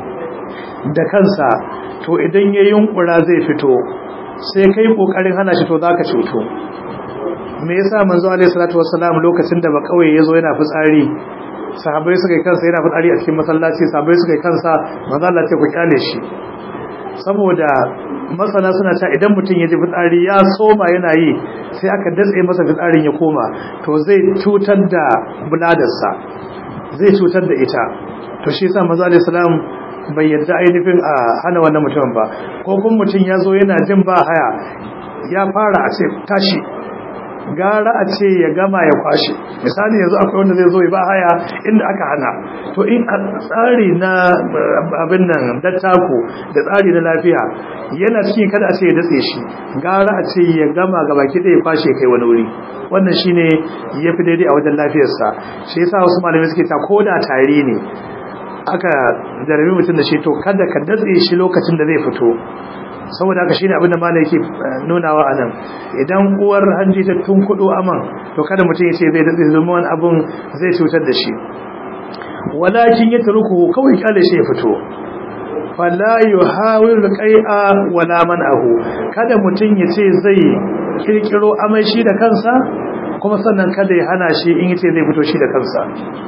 da kansa to idan ya yunkura zai fito sai kai kokarin hana shi to zaka cuto me yasa manzo alaihi salatu wassalam lokacin da ba kauye yazo yana fitsari sahabbai suka yi kansa yana fitsari a cikin masallaci sahabbai suka yi kansa manzo Allah ce ku kyale shi saboda masana suna cewa idan mutum ya ji fitsari ya soma yana yi sai aka datse masa fitsarin ya koma to zai cutar da buladarsa zai cutar da ita to shi yasa manzo alaihi salam bai yadda ainihin a hana wannan mutum ba ko kuma mutum ya zo yana jin ba haya ya fara a ce tashi gara a ce ya gama ya kwashe misali yanzu akwai wanda zai zo ya ba haya inda aka hana to in a tsari na abin nan dattako da tsari na lafiya yana cikin kada a ce ya datse shi gara a ce ya gama ga baki ɗaya kwashe kai wani wuri wannan shine ya fi daidai a wajen lafiyarsa shi yasa wasu malamai suke ta ko da tare ne aka jarabi mutum da shi to kada ka datse shi lokacin da zai fito saboda haka shine abinda malai yake nunawa anan idan uwar hanji ta tunkudo aman to kada mutum ya ce zai datse zuma wani abun zai cutar da shi walakin ya taruku kawai kyale shi ya fito fala yuhawil qai'a wala man'ahu kada mutum ya ce zai kirkiro amai shi da kansa kuma sannan kada ya hana shi in yace zai fito shi da kansa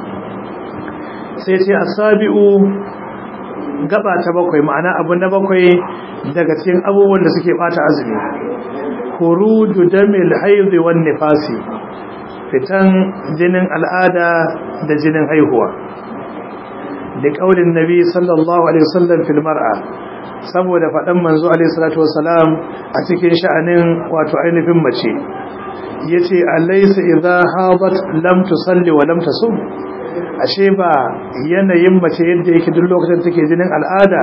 sai ce asabi'u gaba ta bakwai ma'ana abu na bakwai daga cikin abubuwan da suke bata azumi khuruju damil hayd wan nifasi fitan jinin al'ada da jinin haihuwa da kaulin nabi sallallahu alaihi wasallam fil mar'a saboda fadan manzo alaihi salatu wasalam a cikin sha'anin wato ainihin mace yace alaysa idha hadat lam tusalli wa lam tasum ashe ba yanayin mace yadda yake duk lokacin take jinin al'ada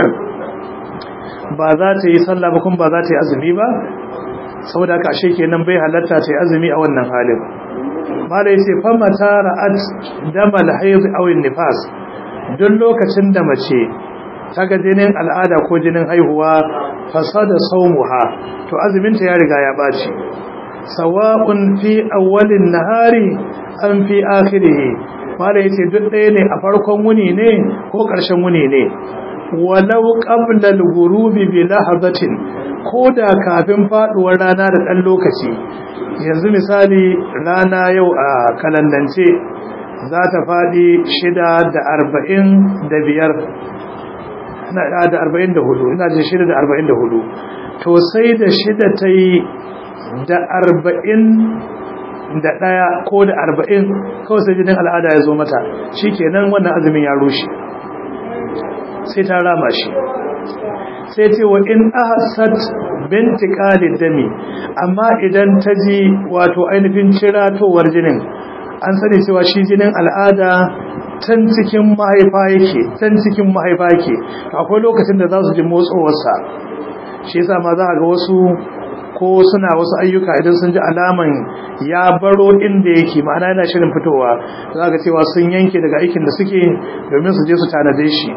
ba za ta yi sallah ba kuma ba za ta yi azumi ba saboda haka ashe kenan bai halatta ta yi azumi a wannan halin mala yace fa mata ra'at damal hayd aw nifas duk lokacin da mace ta ga jinin al'ada ko jinin haihuwa fasada saumuha to azumin ta ya riga ya baci sawa'un fi awwalin nahari am fi akhirih mala yace duk ɗaya ne a farkon wuni ne ko ƙarshen wuni ne walau qabla al-ghurubi bi lahazatin koda kafin faduwar rana da ɗan lokaci yanzu misali rana yau a kalandance za ta faɗi shida da arba'in da biyar da arba'in da hudu ina jin shida da arba'in da hudu to sai da shida ta yi da arba'in da ɗaya ko da arba'in kawai sai jinin al'ada ya zo mata shi kenan wannan azumin ya rushe sai ta rama shi sai ce wa in ahsat binti qalid dami amma idan ta ji wato ainihin ciratowar jinin an sani cewa shi jinin al'ada tan cikin mahaifa yake tan cikin mahaifa yake akwai lokacin da za su ji motsowarsa shi yasa ma za a ga wasu ko suna wasu ayyuka idan sun ji alaman ya baro inda yake ma'ana yana shirin fitowa za ga cewa sun yanke daga aikin da suke domin su je su tanade shi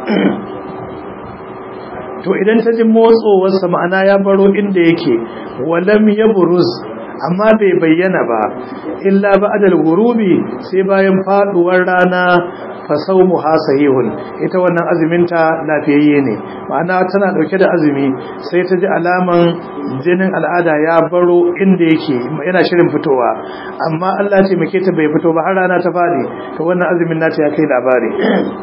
to idan ta ji motsowarsa ma'ana ya baro inda yake walam ya buruz amma bai bayyana ba illa ba'dal ghurubi sai bayan faduwar rana fa sawmuha sahihun ita wannan azumin ta lafiyayye ne ma'ana tana dauke da azumi sai ta ji alaman jinin al'ada ya baro inda yake yana shirin fitowa amma Allah ce muke ta bai fito ba har rana ta fadi to wannan azumin nata ya kai labari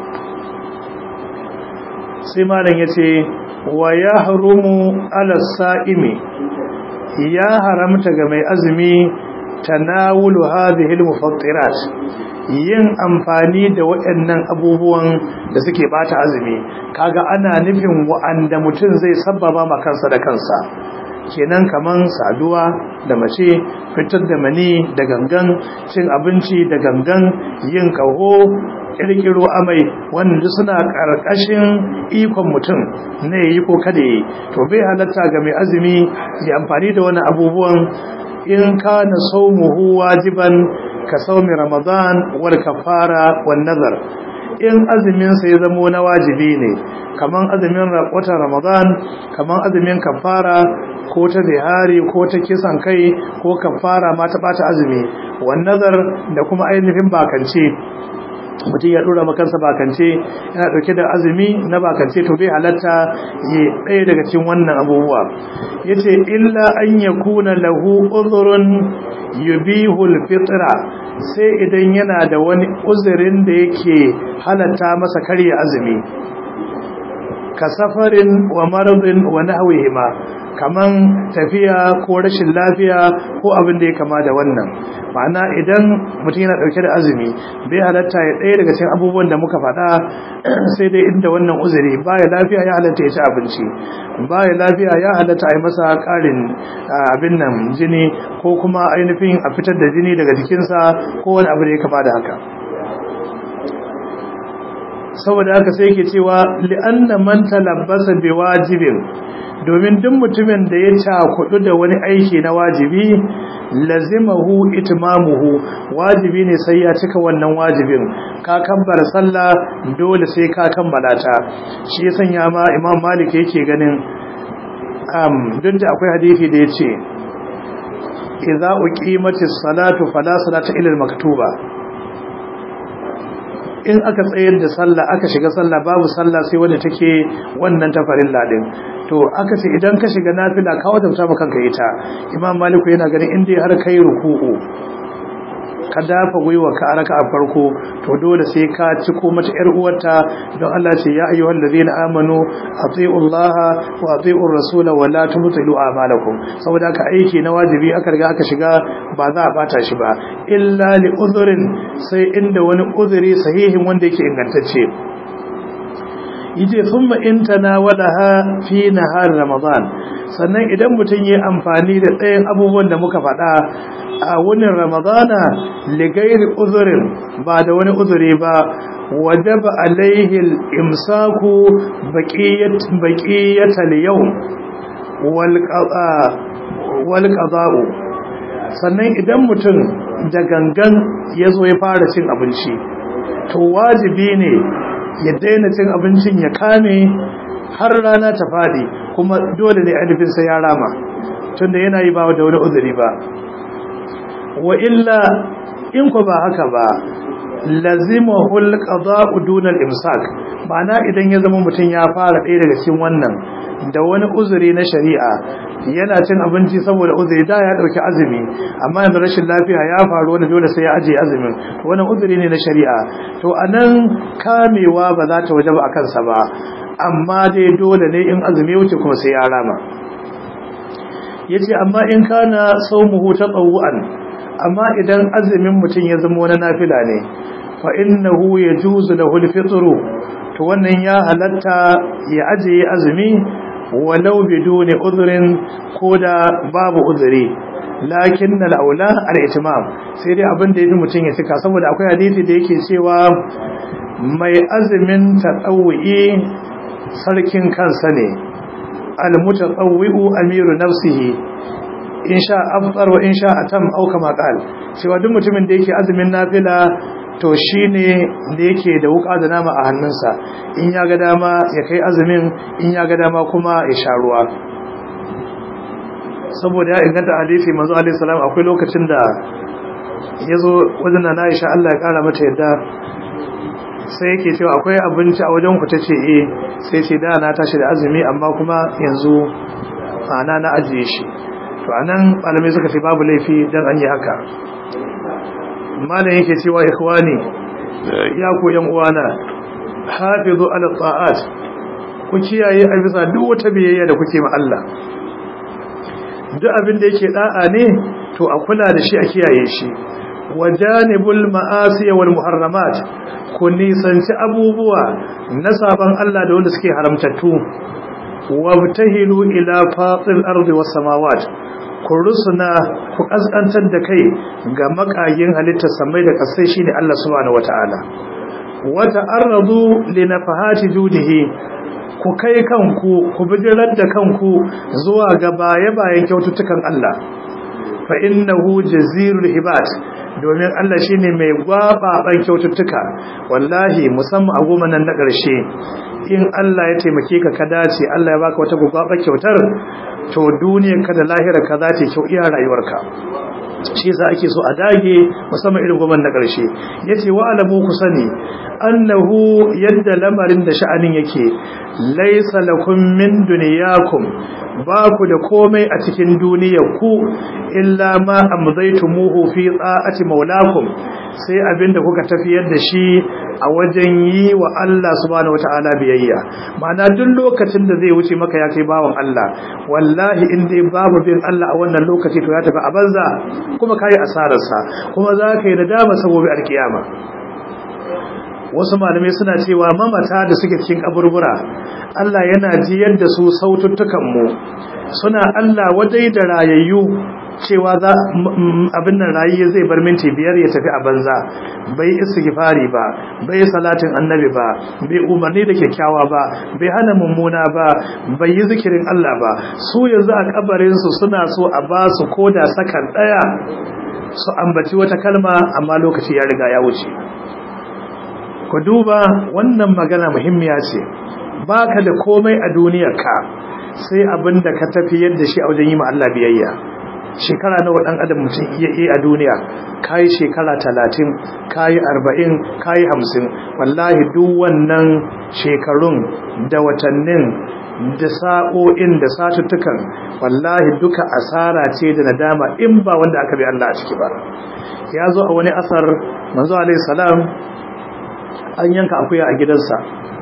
sai malam yace wa yahrumu ala sa'imi ya haramta ga mai azumi tanawulu hadhihi al-mufattirat yin amfani da waɗannan abubuwan da suke bata azumi kaga ana nufin wa'anda mutum zai sabbaba ma kansa da kansa kenan kaman saduwa da mace fitar da mani da gangan cin abinci da gangan yin kaho kirkiro amai wanda suna karkashin ikon mutum ne yi ko kada yi to bai halatta ga mai azumi ya amfani da wani abubuwan in kana saumuhu wajiban ka saumi ramadan wal kafara wan nazar in azumin sa ya zamo na wajibi ne kaman azumin watan ramadan kaman azumin kafara ko ta zihari ko ta kisan kai ko kafara ma ta bata azumi wan nazar da kuma ainihin bakance mutum ya dora makansa bakance yana dauke da azumi na bakance to bai halatta ya ɗaya daga cikin wannan abubuwa yace illa an yakuna lahu uzrun yubihu alfitra sai idan yana da wani uzurin da yake halatta masa karya azumi ka safarin wa maradin wa nahwihima kaman tafiya ko rashin lafiya ko abin da ya kama da wannan ma'ana idan mutum yana dauke da azumi bai halatta ya ɗaya daga cikin abubuwan da muka faɗa sai dai inda wannan uzuri baya lafiya ya halatta ya ci abinci baya lafiya ya halatta a yi masa ƙarin abin nan jini ko kuma ainihin a fitar da jini daga jikinsa ko wani abu da ya kama da haka saboda haka sai ke cewa li'anna man talabbasa bi wajibin domin duk mutumin da ya cakudu da wani aiki na wajibi lazimahu itmamuhu wajibi ne sai ya cika wannan wajibin ka kabbara sallah dole sai ka kammala ta shi ya sanya ma imam malik yake ganin um duk da akwai hadisi da yace idza uqimatis salatu fala salata illa al-maktuba in aka tsayar da sallah aka shiga sallah babu sallah sai wanda take wannan tafarin ladin to aka ce idan ka shiga nafila ka wadanta maka kanka ita imam maliku yana ganin inda har kai ruku'u ka dafa gwiwa ka araka a farko to dole sai ka ci ko mata yar uwarta don Allah ce ya ayyuhal ladina amanu atiiu Allah wa atiiu rasula wa la tubtilu a'malakum saboda ka aiki na wajibi aka riga aka shiga ba za a bata shi ba illa li udhrin sai inda wani udhri sahihin wanda yake ingantacce yace thumma in tanawalaha fi nahar ramadan sannan idan mutum yi amfani da ɗayan abubuwan da muka faɗa a wunin ramadana ligairi uzurin ba da wani uzuri ba wajaba alaihi imsaku baqiyatal yawm wal qada'u sannan idan mutum da gangan ya zo ya fara cin abinci to wajibi ne ya daina cin abincin ya kame har rana ta faɗi kuma dole ne alifin sai ya rama tunda yana yi ba da wani uzuri ba wa illa in ku ba haka ba lazimahul qada'u duna al-imsak ma'ana idan ya zama mutum ya fara ɗaya daga cikin wannan da wani uzuri na shari'a yana cin abinci saboda uzuri da ya dauki azumi amma yanzu rashin lafiya ya faru wanda dole sai ya aje azumin to wannan uzuri ne na shari'a to anan kamewa ba za ta wajaba akan sa ba amma dai dole ne in azumi wuce kuma sai ya rama yace amma in kana saumuhu tatawuan amma idan azumin mutum ya zama wani nafila ne fa innahu yajuzu lahu al-fitru to wannan ya halatta ya ajiye azumi walau biduni udhrin koda babu udhri lakin al-aula al-itmam sai dai abin da yafi mutum ya cika saboda akwai hadisi da yake cewa mai azumin tatawwi sarkin kansa ne al-mutatawwi amiru nafsihi in sha aftar wa in sha atam au kama qal cewa duk mutumin da yake azumin nafila to shine da yake da wuka da nama a hannunsa in ya ga dama ya kai azumin in ya ga dama kuma ya sha ruwa saboda ya inganta hadisi manzo alaihi salam akwai lokacin da yazo wajen na Aisha Allah ya kara mata yadda sai yake cewa akwai abinci a wajen ku tace eh sai ce da na tashi da azumi amma kuma yanzu ana na ajiye shi to anan malamai suka ce babu laifi dan an yi haka malam yake cewa ikhwani ya ku yan uwana hafizu ala ta'at ku kiyaye a bisa duk wata biyayya da kuke ma Allah duk abin da yake da'a ne to a kula da shi a kiyaye shi wajanibul ma'asi wal muharramat ku nisanci abubuwa na saban Allah da wanda suke haramtattu wabtahilu ila fatil ardi was samawat ku rusuna ku kaskantar da kai ga makagin halittar samai da kasai shine Allah subhanahu wataala wata arradu li nafahati judihi ku kai kanku ku bijirar da kanku zuwa ga baye-bayen kyaututtukan Allah fa innahu jazirul hibat domin Allah shine mai gwababan kyaututtuka wallahi musamman a goma nan na ƙarshe in Allah ya taimake ka ka dace Allah ya baka wata gwaba kyautar to duniyar ka da lahirar ka za ta kyau iya rayuwarka shi yasa ake so a dage musamman irin goma na ƙarshe yace wa alamu ku sani annahu yadda lamarin da sha'anin yake laysa lakum min dunyakum ba ku da komai a cikin duniyar ku illa ma amzaytumuhu fi ta'ati maulakum sai abinda kuka tafiyar da shi a wajen yi wa Allah subhanahu wata'ala biyayya ma'ana duk lokacin da zai wuce maka ya kai bawan Allah wallahi in dai babu bin Allah a wannan lokaci to ya tafi a banza kuma kai asararsa kuma za ka yi nadama saboda alkiyama wasu malamai suna cewa mamata da suke cikin kaburbura Allah yana jiyar da su saututtukan mu suna Allah wadai da rayayyu cewa za abin nan rayi zai bar minti biyar ya tafi a banza bai istighfari ba bai salatin annabi ba bai umarni da kyakkyawa ba bai hana mummuna ba bai yi zikirin Allah ba su yanzu a kabarin su suna so a ba su koda sakan daya su ambaci wata kalma amma lokaci ya riga ya wuce ku duba wannan magana muhimmiya ce baka da komai a duniyarka sai abin da ka tafi yadda shi a wajen yi ma Allah biyayya shekara nawa dan adam mutum iya yi a duniya kai shekara talatin kai arba'in kai hamsin wallahi duk wannan shekarun da watannin da sa'o'in da satuttukan wallahi duka asara ce da nadama in ba wanda aka bi Allah a ciki ba ya zo a wani asar manzo alaihi salam an yanka akuya a gidansa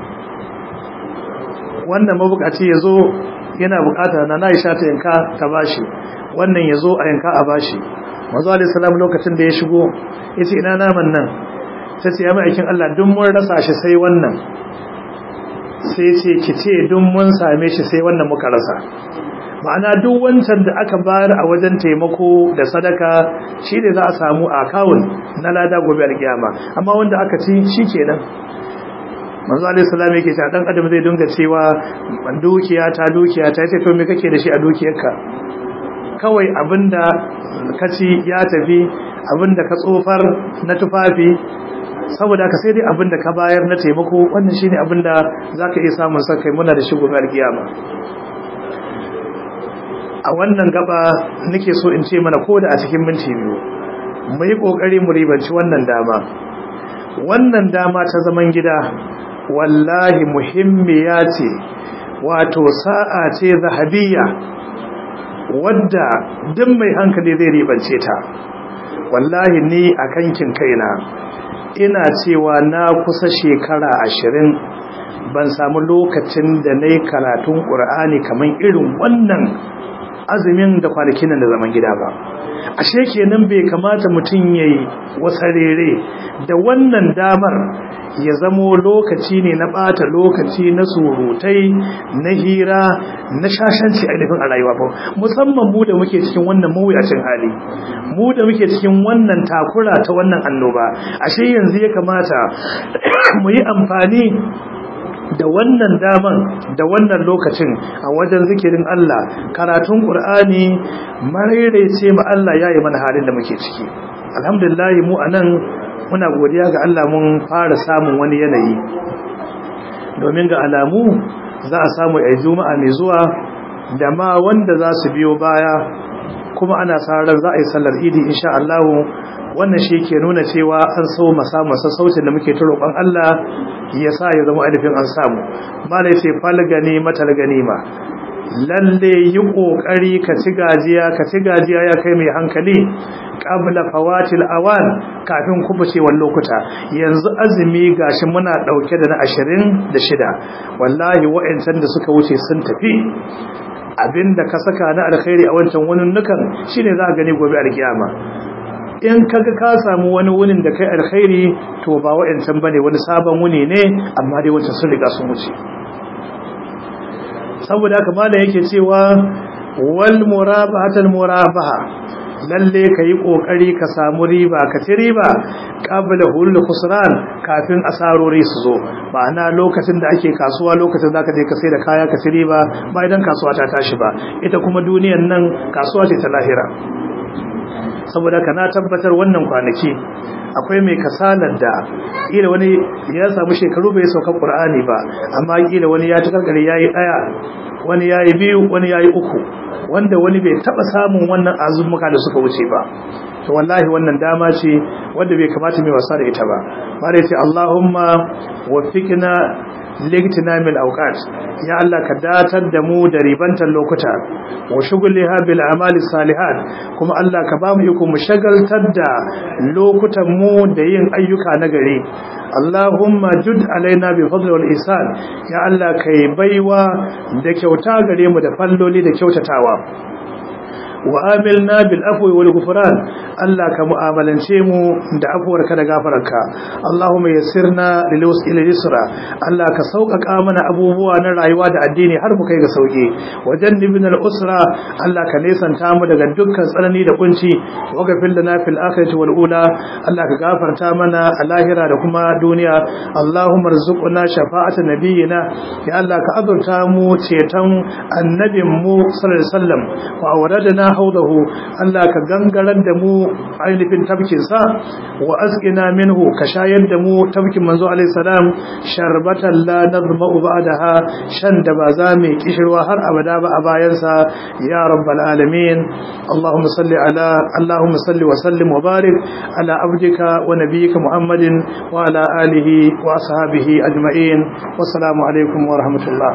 wannan mabukaci ya zo yana bukata na na isha ta yanka ta bashi wannan ya zo a yanka a bashi mazu alisalam lokacin da ya shigo ya ce ina naman nan ta ce ya ma'aikin Allah dun mun rasa shi sai wannan sai ce ki ce dun mun same shi sai wannan muka rasa ma'ana duk wancan da aka bayar a wajen taimako da sadaka shi ne za a samu a kawun na lada gobe alkiyama amma wanda aka ci shi kenan manzo alaihi salam yake cewa dan adam zai dinga cewa dukiya ta dukiya ta yace to me kake da shi a dukiyarka kawai abinda kaci ya tafi abinda ka tsofar na tufafi saboda ka sai dai abinda ka bayar na taimako wannan shine abinda zaka iya samun sa kai muna da shi gobe alkiyama a wannan gaba nake so in ce mana koda a cikin minti biyu mu yi kokari mu ribanci wannan dama wannan dama ta zaman gida wallahi muhimmiya ce wato sa'a ce zahabiyya wadda duk mai hankali zai ribance ta wallahi ni a kankin kaina ina cewa na kusa shekara ashirin ban samu lokacin da na yi karatun ƙur'ani kamar irin wannan azumin da kwanakin da zaman gida ba ashe kenan bai kamata mutum yayi wasarere da wannan damar ya zamo lokaci ne na bata lokaci na surutai na hira na shashanci ainihin a rayuwa ba musamman mu da muke cikin wannan mawuyacin hali mu da muke cikin wannan takura ta wannan annoba ashe yanzu ya kamata mu yi amfani da wannan daman da wannan lokacin a wajen zikirin Allah karatun Qur'ani marerece ma Allah yayi mana halin da muke ciki alhamdulillah mu anan muna godiya ga Allah mun fara samun wani yanayi domin ga alamu za a samu a juma'a mai zuwa da ma wanda za su biyo baya kuma ana sa ran za a yi sallar idi insha Allah wannan shi ke nuna cewa an so masa masa sautin da muke ta roƙon Allah ya sa ya zama alifin an samu mala ce fal gani matal ganima lalle yi kokari ka ci gajiya ka ci gajiya ya kai mai hankali qabla fawatil awan kafin kubucewar lokuta yanzu azumi gashi muna dauke da na 26 wallahi wa'ancan da suka wuce sun tafi abinda ka saka na alkhairi a wancan wunin nukan shine za ka gani gobe alkiyama in kaga ka samu wani wunin da kai alkhairi to ba wa'ancan bane wani sabon wuni ne amma dai wancan sun riga sun wuce saboda haka malam yake cewa wal murabahatul murabaha lalle kai kokari ka samu riba ka ci riba qabla hulul khusran kafin asarori su zo ma'ana lokacin da ake kasuwa lokacin zaka je ka sai da kaya ka ci riba ba idan kasuwa ta tashi ba ita kuma duniyar nan kasuwa ce ta lahira saboda ka na tabbatar wannan kwanaki akwai mai kasalar da kila wani ya samu shekaru bai sauka qur'ani ba amma kila wani ya takarkare yayi daya wani yayi biyu wani yayi uku wanda wani bai taba samun wannan azumuka da suka wuce ba to wallahi wannan dama ce wanda bai kamata mai wasa da ita ba bare ce Allahumma waffiqna ligtinamil awqat ya Allah ka datar da mu da ribantar lokuta wa shughliha bil amali salihat kuma Allah ka ba mu iko mu shagaltar da lokutan mu da yin ayyuka na gari Allahumma jud alaina bi fadli wal ihsan ya Allah kai baiwa da kyauta gare mu da falloli da kyautatawa wa amilna bil afwi wal ghufran Allah ka mu'amalance mu da afuwarka da gafararka Allahumma yassirna lil wasili yusra Allah ka sauƙaƙa mana abubuwa na rayuwa da addini har mu kai ga sauki wajannibna al usra Allah ka nesanta mu daga dukkan tsanani da kunci wa ghafir lana fil akhirati wal ula Allah ka gafarta mana a lahira da kuma duniya Allahumma rzuqna shafa'ata nabiyyina ya Allah ka azurta mu ceton annabin mu sallallahu alaihi wasallam wa awradna haudahu Allah ka gangarar da mu ainihin tafkin sa wa asqina minhu ka shayar da mu tafkin manzo alaihi salam sharbatan la nazma'u ba'daha shan da ba za mu kishirwa har abada ba a bayan sa ya rabbal alamin Allahumma salli ala Allahumma salli wa sallim wa barik ala abdika wa nabiyyika Muhammadin wa ala alihi wa ashabihi ajma'in wassalamu alaikum wa rahmatullah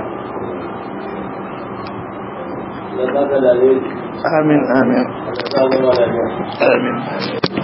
آمين آمين آمين